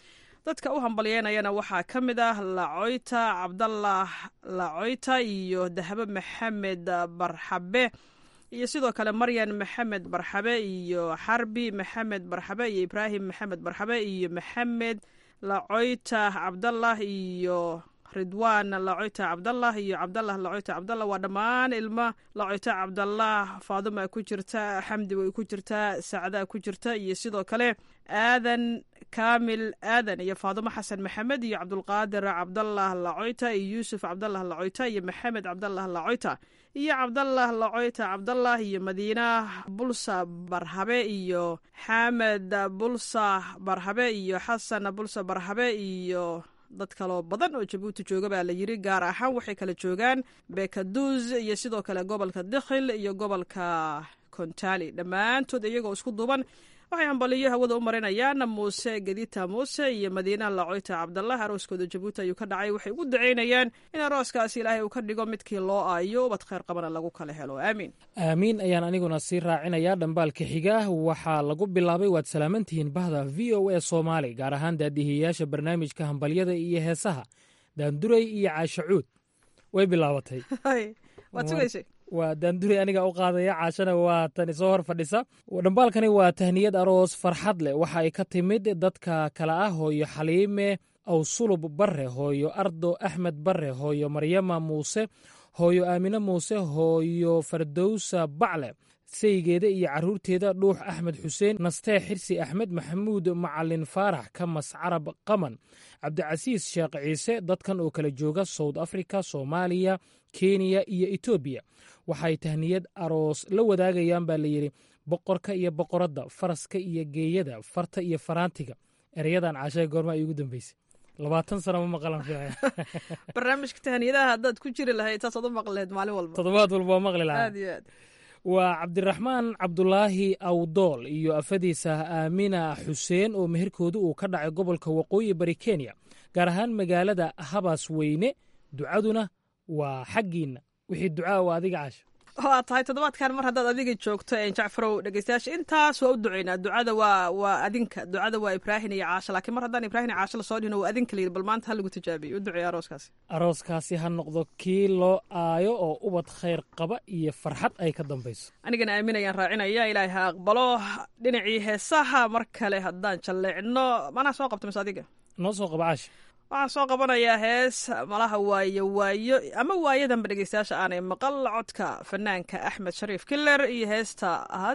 dadka u hambalyeynayana waxaa ka mid ah lacoyta cabdalah lacoyta iyo dahabo maxamed barxabe iyo sidoo kale maryan maxamed barxabe iyo xarbi maxamed barxabe iyo ibraahim maxamed barxabe iyo maxamed lacoyta cabdalah iyo ridwaan lacoyta cabdalah iyo cabdalah lacoyta cabdalah waa dhammaan ilmo lacoyta cabdalah faaduma ku jirta xamdi way ku jirtaa sacdaa ku jirta iyo sidoo kale aadan kaamil aadan iyo faadumo xasan maxamed iyo cabdulqaadir cabdalah lacoyta iyo yuusuf cabdalah lacoyta iyo maxamed cabdalah lacoyta iyo cabdalah lacoyta cabdalah iyo madiina bulsa barhabe iyo xamed bulsa barhabe iyo xasan bulsa barhabe iyo dad kaloo badan oo jabuuti jooga baa la yiri gaar ahaan waxay kala joogaan bekaduuz iyo sidoo kale gobolka dikhil iyo gobolka kontali dhammaantood iyagoo isku duuban waxay hambaliyo hawada u marinayaan muuse gedita muuse iyo madiina lacoyta cabdalah arooskooda jabuuti ayuu ka dhacay waxay ugu daceynayaan in arooskaasi ilaahay uu ka dhigo midkii loo aayo ubad kheyr qabana lagu kala helo aamiin aamiin ayaan aniguna sii raacinayaa dhambaalka xiga waxaa lagu bilaabay waad salaamantihiin bahda v o a soomaali gaar ahaan daadihiyayaasha barnaamijka hambalyada iyo heesaha daanduray iyo caashacuud way bilaabatay waad sugaysay waa daanduray aniga u qaadaya caashana waa tan isoo hor fadhisa dhambaalkani waa tahniyad aroos farxad leh waxa ay ka timid dadka kale ah hooyo xaliime awsulub barre hooyo ardo axmed barre hooyo maryama muuse hooyo aamine muuse hooyo fardowsa bacle saygeeda iyo carruurteeda dhuux axmed xuseen nastee xirsi axmed maxamuud macalin faarax kamas carab qaman cabdicasiis sheekh ciise dadkan oo kala jooga south africa soomaaliya kenya iyo etoobiya waxay tahniyad aroos la wadaagayaan baa layidhi boqorka iyo boqoradda faraska iyo geeyada farta iyo faraantiga ereyadan caashaha goorma ay ugu dambeysay labaatan sano ma maqlan fiican barnaamijka tahniyadaha haddaad ku jiri lahayd saasaad u maqli lahayd maalin walba toddobaad walba waa maqli lahaa aad iyo aad waa cabdiraxmaan cabdulaahi awdool iyo afadiisa aamina xuseen oo meherkoodu uu ka dhacay gobolka waqooyi bari kenya gaar ahaan magaalada habas weyne ducaduna waa xaggiinna wixii ducaa waa adiga caasho waa tahay toddobaadkan mar haddaad adiga joogto jacfarow dhegeystayaasha intaas waa u duceynaa ducada waa waa adinka ducada waa ibraahin iyo caasho laakiin mar haddaan ibraahin iyo caasho lasoo dhihino waa adinka layidhi bal maanta ha lagu tijaabiyo u duceeya arooskaasi arooskaasi ha noqdo kii loo aayo oo ubad khayr qaba iyo farxad ay ka dambayso anigana aaminayaan raacinaya ilaahay ha aqbalo dhinacii heesaha mar kale haddaan jalleecno manaa soo qabta mise adiga noo soo qaba caasha waxaan soo qabanayaa hees malaha waayo waayo ama waayadanba dhegeystayaasha aanay maqal codka fanaanka axmed shariif kiler iyo heesta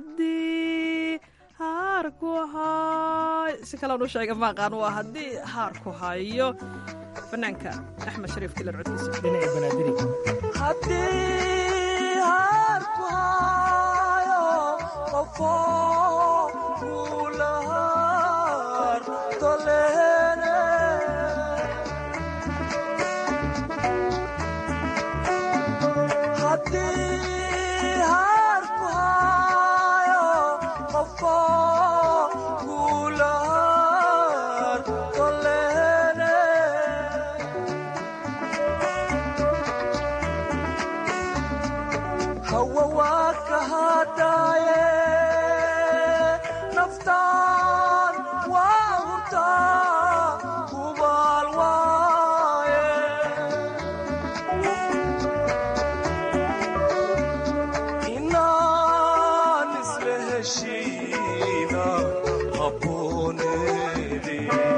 haddii haarku hay si kalean u sheega maaqaan waa haddii haarku hayo fanaanka axmed shariif kiler codkiisa dhinaci banaadiri haddii haarku hayo qofo kuulahaar tolehene haddii haarku hayo qofo kuulahaar tolehene hawa waa ka hadaaye naftaan waa hurtaa hubaal waaye inaan isla heshiina habooneedi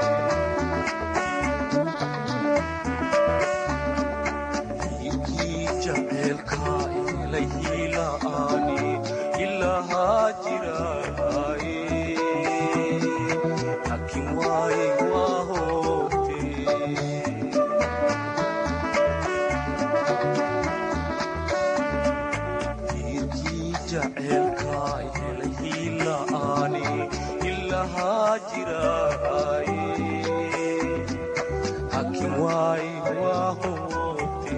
hiirkii jaceelkaa ilahiila'aani ilahaa jiraaye laakiin waaye waa hoogte hiirkii jaceelkaa ilahiila'aani ilahaa jiraaye laakiin waaye waa hoogte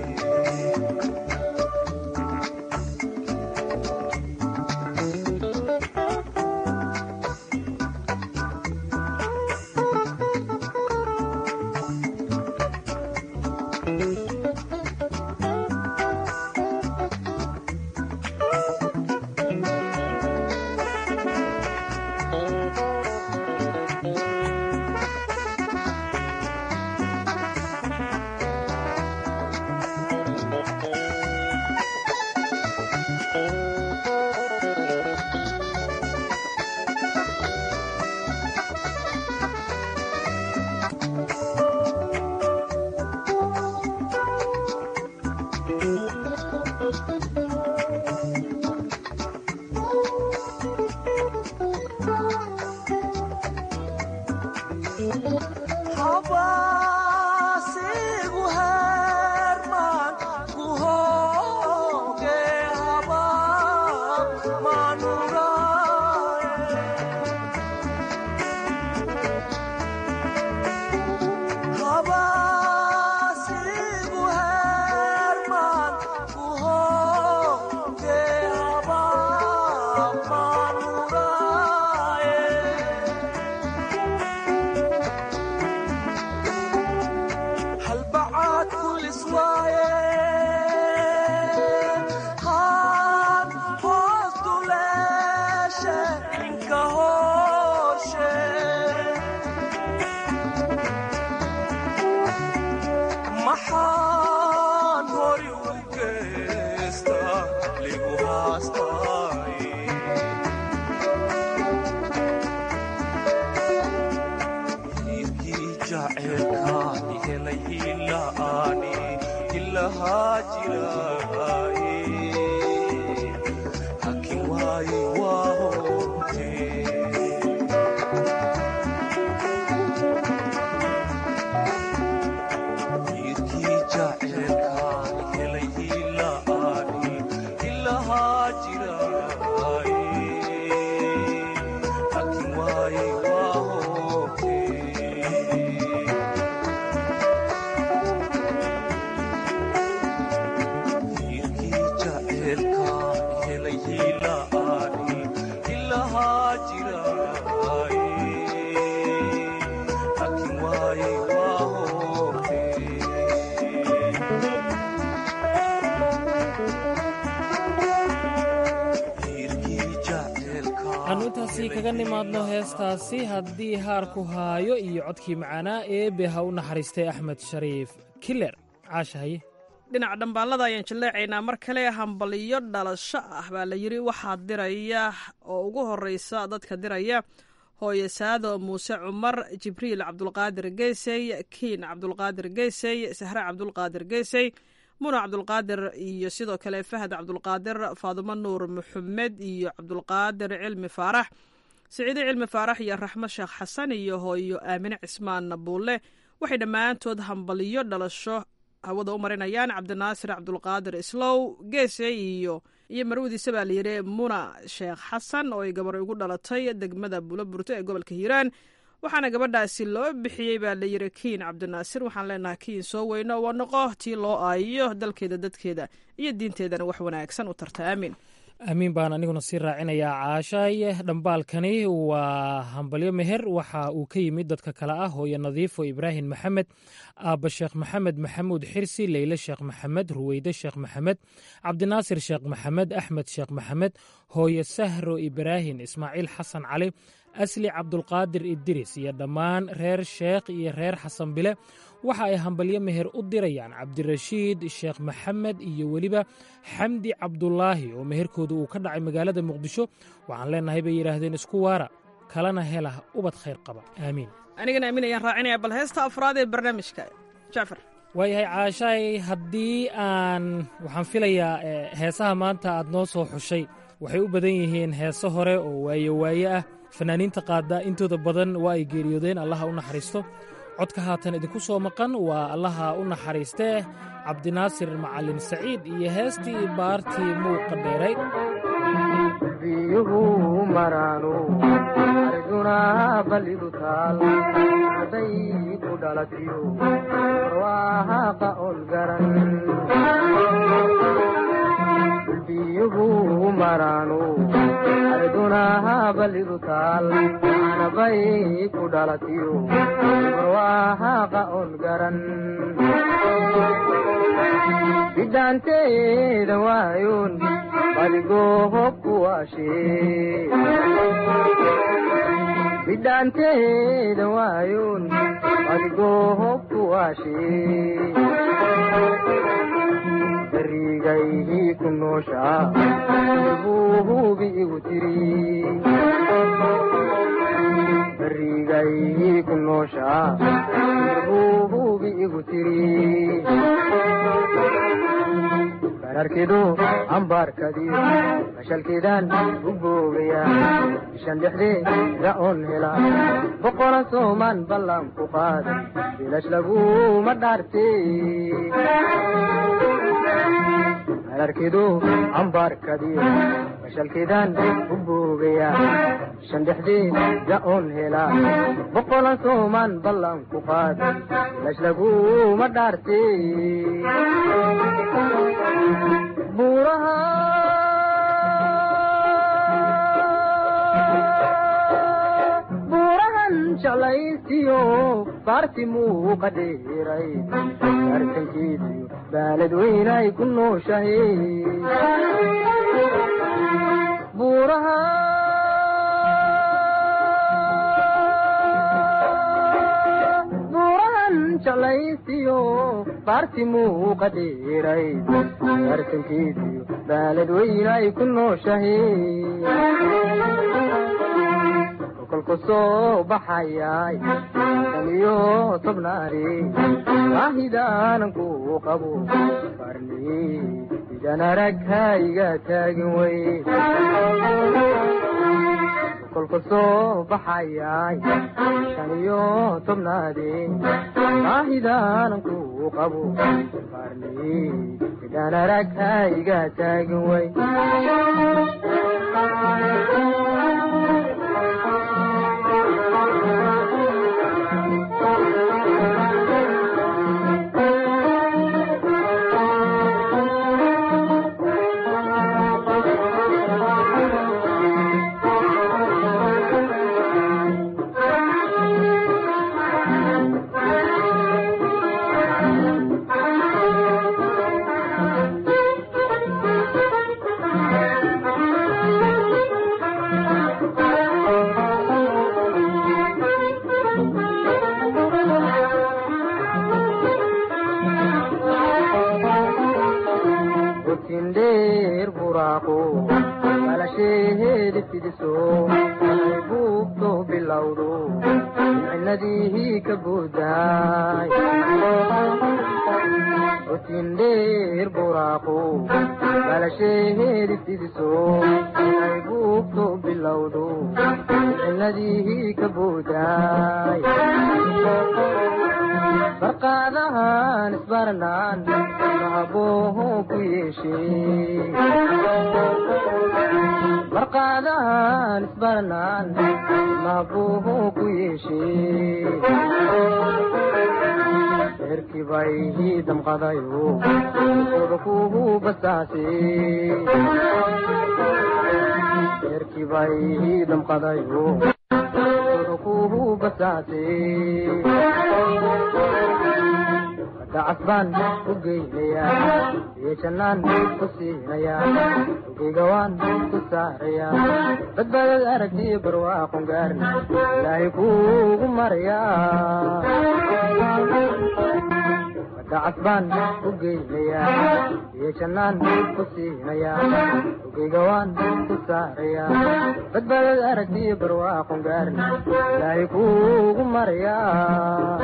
waxaannu intaasi kaga nimaadno heestaasi haddii haarku haayo iyo codkii macaanaa eebe ha u naxariistay axmed shariif kiler caashahaye dhinaca dhambaallada ayaan jilleecaynaa mar kale hambaliyo dhalasho ah baa la yidhi waxaa diraya oo ugu horreysa dadka diraya hooye saado muuse cumar jibriil cabdulqaadir geysey kiin cabdulqaadir geysey sahre cabdulqaadir geysey muna cabdulqaadir iyo sidoo kale fahad cabdulqaadir faadumo nuur maxamed iyo cabdulqaadir cilmi faarax siciide cilmi faarax iyo raxmo sheekh xasan iyo hooyo aamine cismaan buulle waxay dhammaantood hambaliyo dhalasho hawada u marinayaan cabdinaasir cabdulqaadir islow geese iyo iyo marwadiisa baa layidhi muna sheekh xasan oo ay gabar ugu dhalatay degmada buuloburto ee gobolka hiiraan waxaana gabadhaasi loo bixiyey baa layidhi kiin cabdinaasir waxaan leenahay kiin soo weyno waa noqo tii loo aayiyo dalkeeda dadkeeda iyo diinteedana wax wanaagsan u tarta aamin aamiin baan aniguna sii raacinayaa caashaay dhambaalkani waa hambalyo meher waxa uu ka yimid dadka kale ah hooyo nadiifo ibraahim maxamed aabba sheekh maxamed maxamuud xirsi leyle sheekh maxamed ruweyde sheekh maxamed cabdinaasir sheekh maxamed axmed sheekh maxamed hooyo sahro ibraahim ismaaciil xasan cali asli cabdulqaadir idiris iyo dhammaan reer sheekh iyo reer xasan bile waxa ay hambalyo meher u dirayaan cabdirashiid sheekh maxamed iyo weliba xamdi cabdulaahi oo meherkooda uu ka dhacay magaalada muqdisho waxaan leenahay bay yidhaahdeen isku waara kalena hela ubad khayr qaba aamiin anigana aamin ayaan raacinaya bal heesta afraad ee barnaamijka jacfar waayahay caashaay haddii aan waxaan filayaa heesaha maanta aad noo soo xushay waxay u badan yihiin heeso hore oo waaye waaye ah fanaaniinta qaadda intooda badan waa ay geeriyoodeen allaha u naxariisto codka haatan idinku soo maqan waa allaha u naxariistee cabdinaasir macalin saciid iyo heestii baartii muuqa dheeray biyuhu maraanu arjuna ballidu taal haday ku dhalatiyo barwaahaqa on garan biyuhu maraanu arduna ballidu taal anabay ku dhalatiyo barwaahaqa on garan bidhaanteeda waayoon badigoo hobku waashee bidhaanteeda waayoon badigoo hobku waashee barigaydii ku nooshaa buu hubi igu tiri barigaydii ku nooshaa buu hubi igu tiri bararkidu ambaarkadiyo mashalkiidaan u boogaya bishan dhexdeeda oon hela boqola soomaan ballan ku qaada bilash laguma dhaarte bararkidu ambaarkadiyo mashalkiidaan u boogaya bishan dhexdeeda oon hela boqola soomaan ballan ku qaada bilash laguma dhaarte buurahan jeclaysiyo baarti muuqa dheeray arkankeediyo baalad weynay ku nooshahay buuraha buurahan jeclaysiyo baarti muuqa dheeray arkankeediyo baalad weynay ku nooshahay kolku soo baxayay shan iyo tobnaari waahidaanan ku qabo farni idan arag hayga taagin wey kolku soo baxayay shan iyo tobnaadi waahidaanan ku qabo farni idan arag hayga taagin wey dheer buraaqo balasheheedi fidiso ay buubto bilowdo micnadii ka buudaay otin dheer buraaqo balasheheedi fidiso ay buubto bilowdo micnadii ka buudaay barqaadahan isbarnaan mahabooho ku yeeshee barqaadahan isbarnaan mahabooho ku yeeshee eerkibay damqadayo oda kuhu basaase eerkibay damqadayo oda kuhu basaase dacasbaan u geynayaa iyo jannaan ku siinayaa ugigawaan ku saarayaa badbaadad aragtiyo barwaaqon gaarna ilaahay kuugu marayaa dacasbaan u geynayaa iyo jannaan ku siinayaa ugigawaan ku saarayaa badbaadad aragtiyo barwaaqon gaarna ilaahay kuugu marayaa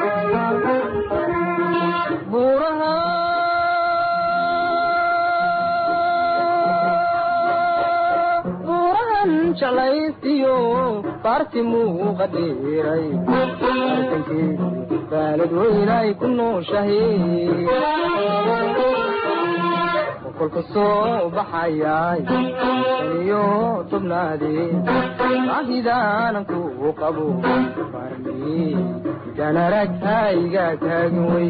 buuraha buurahan jeclaysiyo baarti muuqa dheeray arkankeedi baalad weynay ku nooshahay kolka soo baxayay iyo tobnaadee baahidaanan ku qabo barni idan arag hayga taagin wey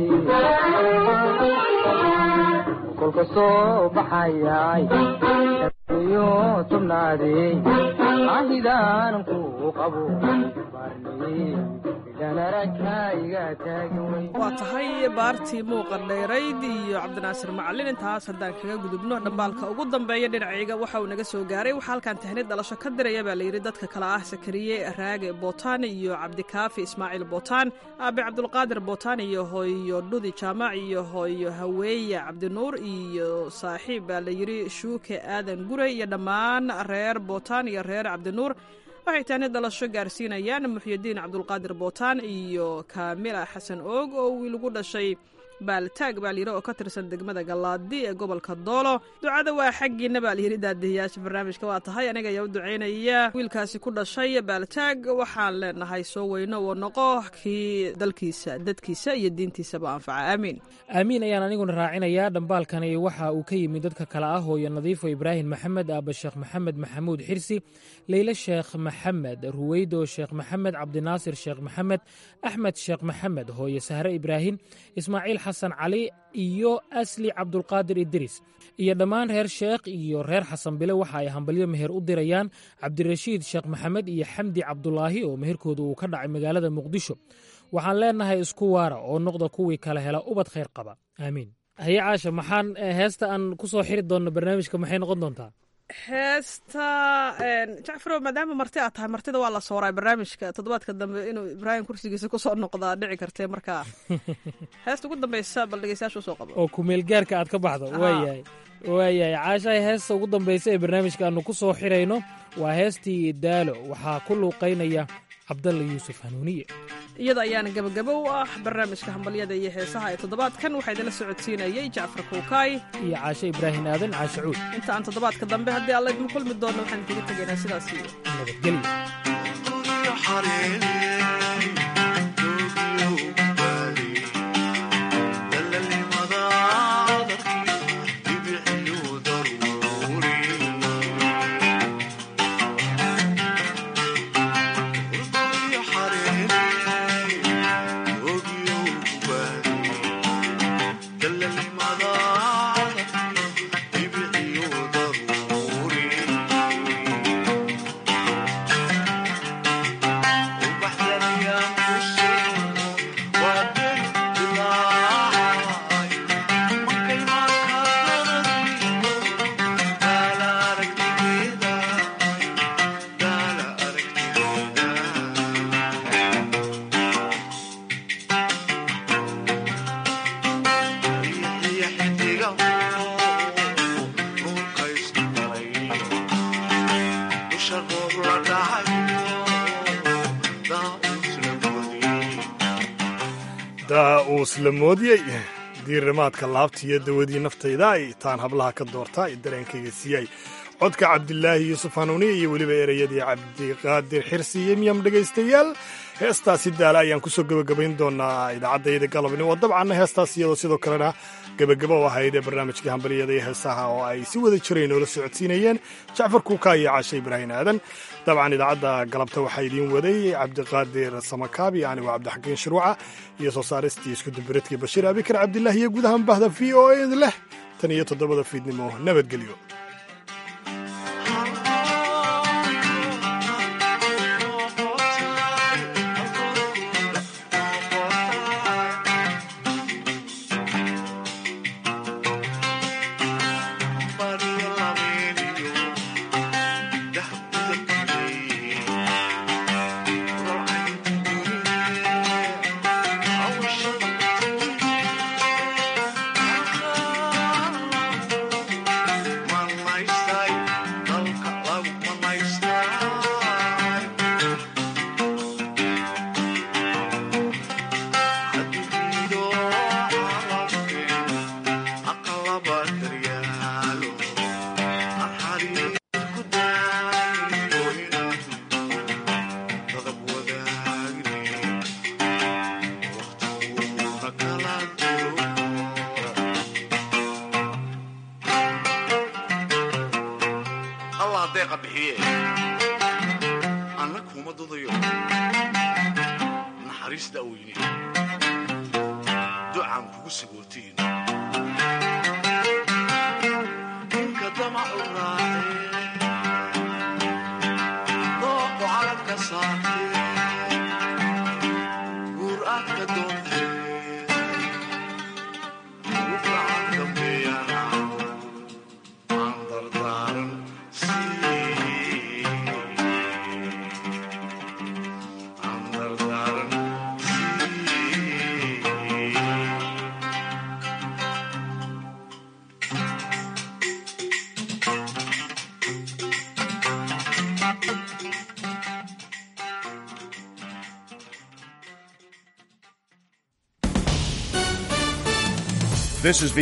kolka soo baxayay iyo tobnaadee baahidaanan ku qabo barni idan arag hayga taagin wey waa tahay baartii muuqa dheerayd iyo cabdinaasir macalin intaas haddaan kaga gudubno dhambaalka ugu dambeeya dhinacayga waxa uu naga soo gaaray waxaa halkan tahnid dhalasho ka diraya baa layidhi dadka kale ah sakariye raage bootaan iyo cabdikaafi ismaaciil bootaan aabe cabdulqaadir bootaan iyo hooyo dhudi jaamac iyo hooyo haweeye cabdinuur iyo saaxiib baa layidhi shuuke aadan gurey iyo dhammaan reer bootaan iyo reer cabdinuur waxay taani dhalasho gaarsiinayaan muxyidiin cabdulqaadir bootaan iyo kaamila xasan oog oo wiil ugu dhashay baaltaag baa layidhi oo ka tirsan degmada gallaadi ee gobolka doolo ducada waa xaggiina baa layidhi daadihiyaasha barnaamijka waa tahay aniga ayaa u ducaynaya wiilkaasi ku dhashay baaltaag waxaan leenahay soo weyno oo noqo kii dalkiisa dadkiisa iyo diintiisaba anfaca aamiin aamiin ayaan aniguna raacinayaa dhambaalkani waxa uu ka yimid dadka kale ah hooyo nadiifo ibraahim maxamed aaba sheekh maxamed maxamuud xirsi leyle sheekh maxamed ruweydo sheekh maxamed cabdinaasir sheekh maxamed axmed sheekh maxamed hooyo sahre ibraahim ismaaciil xasan cali iyo asli cabdulqaadir idris iyo dhammaan reer sheekh iyo reer xasan bile waxa ay hambalyo meher u dirayaan cabdirashiid sheekh maxamed iyo xamdi cabdulaahi oo meherkooda uu ka dhacay magaalada muqdisho waxaan leenahay isku waara oo noqda kuwii kala hela ubad khayr qaba aamiin haye caasha maxaan heesta aan ku soo xiri doonno barnaamijka maxay noqon doontaa heesta jacfarow maadaama marti aad tahay martida waa la sooraa barnaamijka toddobaadka dambe inuu ibraahim kursigiisa kusoo noqdaa dhici kartee markaa heesta ugu dambeysa bal dhegeystayaasha usoo qabo oo kumeel gaarka aad ka baxdo waayahay waayahay caashahay heesta ugu dambaysa ee barnaamijka aanu ku soo xirayno waa heestii daalo waxaa ku luuqaynaya cabdalla yuusuf hanuuniye iyada ayaana gebagabo u ah barnaamijka hambalyada iyo heesaha ee toddobaadkan waxaa idinla socodsiinayey jacfar kuukaay iyo caashe ibraahim aadan caashe cuud inta aan toddobaadka dambe haddii alla idin kulmi doonno waxaan kaga tegaynaa sidaas iyo nabadgelyo daa uu isla moodiyey diirimaadka laabta iyo dawadii naftayda ay taan hablaha ka doortaa ee dareenkayga siiyay codka cabdilaahi yuusuf hanuuniye iyo weliba ereyadii cabdiqaadir xirsi iyo miyam dhegaystayaal heestaasi daala ayaan kusoo gebagabayn doonaa idaacaddayada galabnimo dabcanna heestaas iyadoo sidoo kalena gebagabo u ahayd ee barnaamijkii hambalyada iyo heesaha oo ay si wada jireen noola socodsiinayeen jacfar kuuka iyo caashe ibraahim aadan dabcan idaacadda galabta waxaa idiin waday cabdiqaadir samakaabi anigo cabdixakiin shirwaca iyo soo saaristii iskudubiradkii bashiir abikar cabdillaah iyo guud ahaan bahda v o ed leh tan iyo toddobada fiidnimo nabadgelyo This is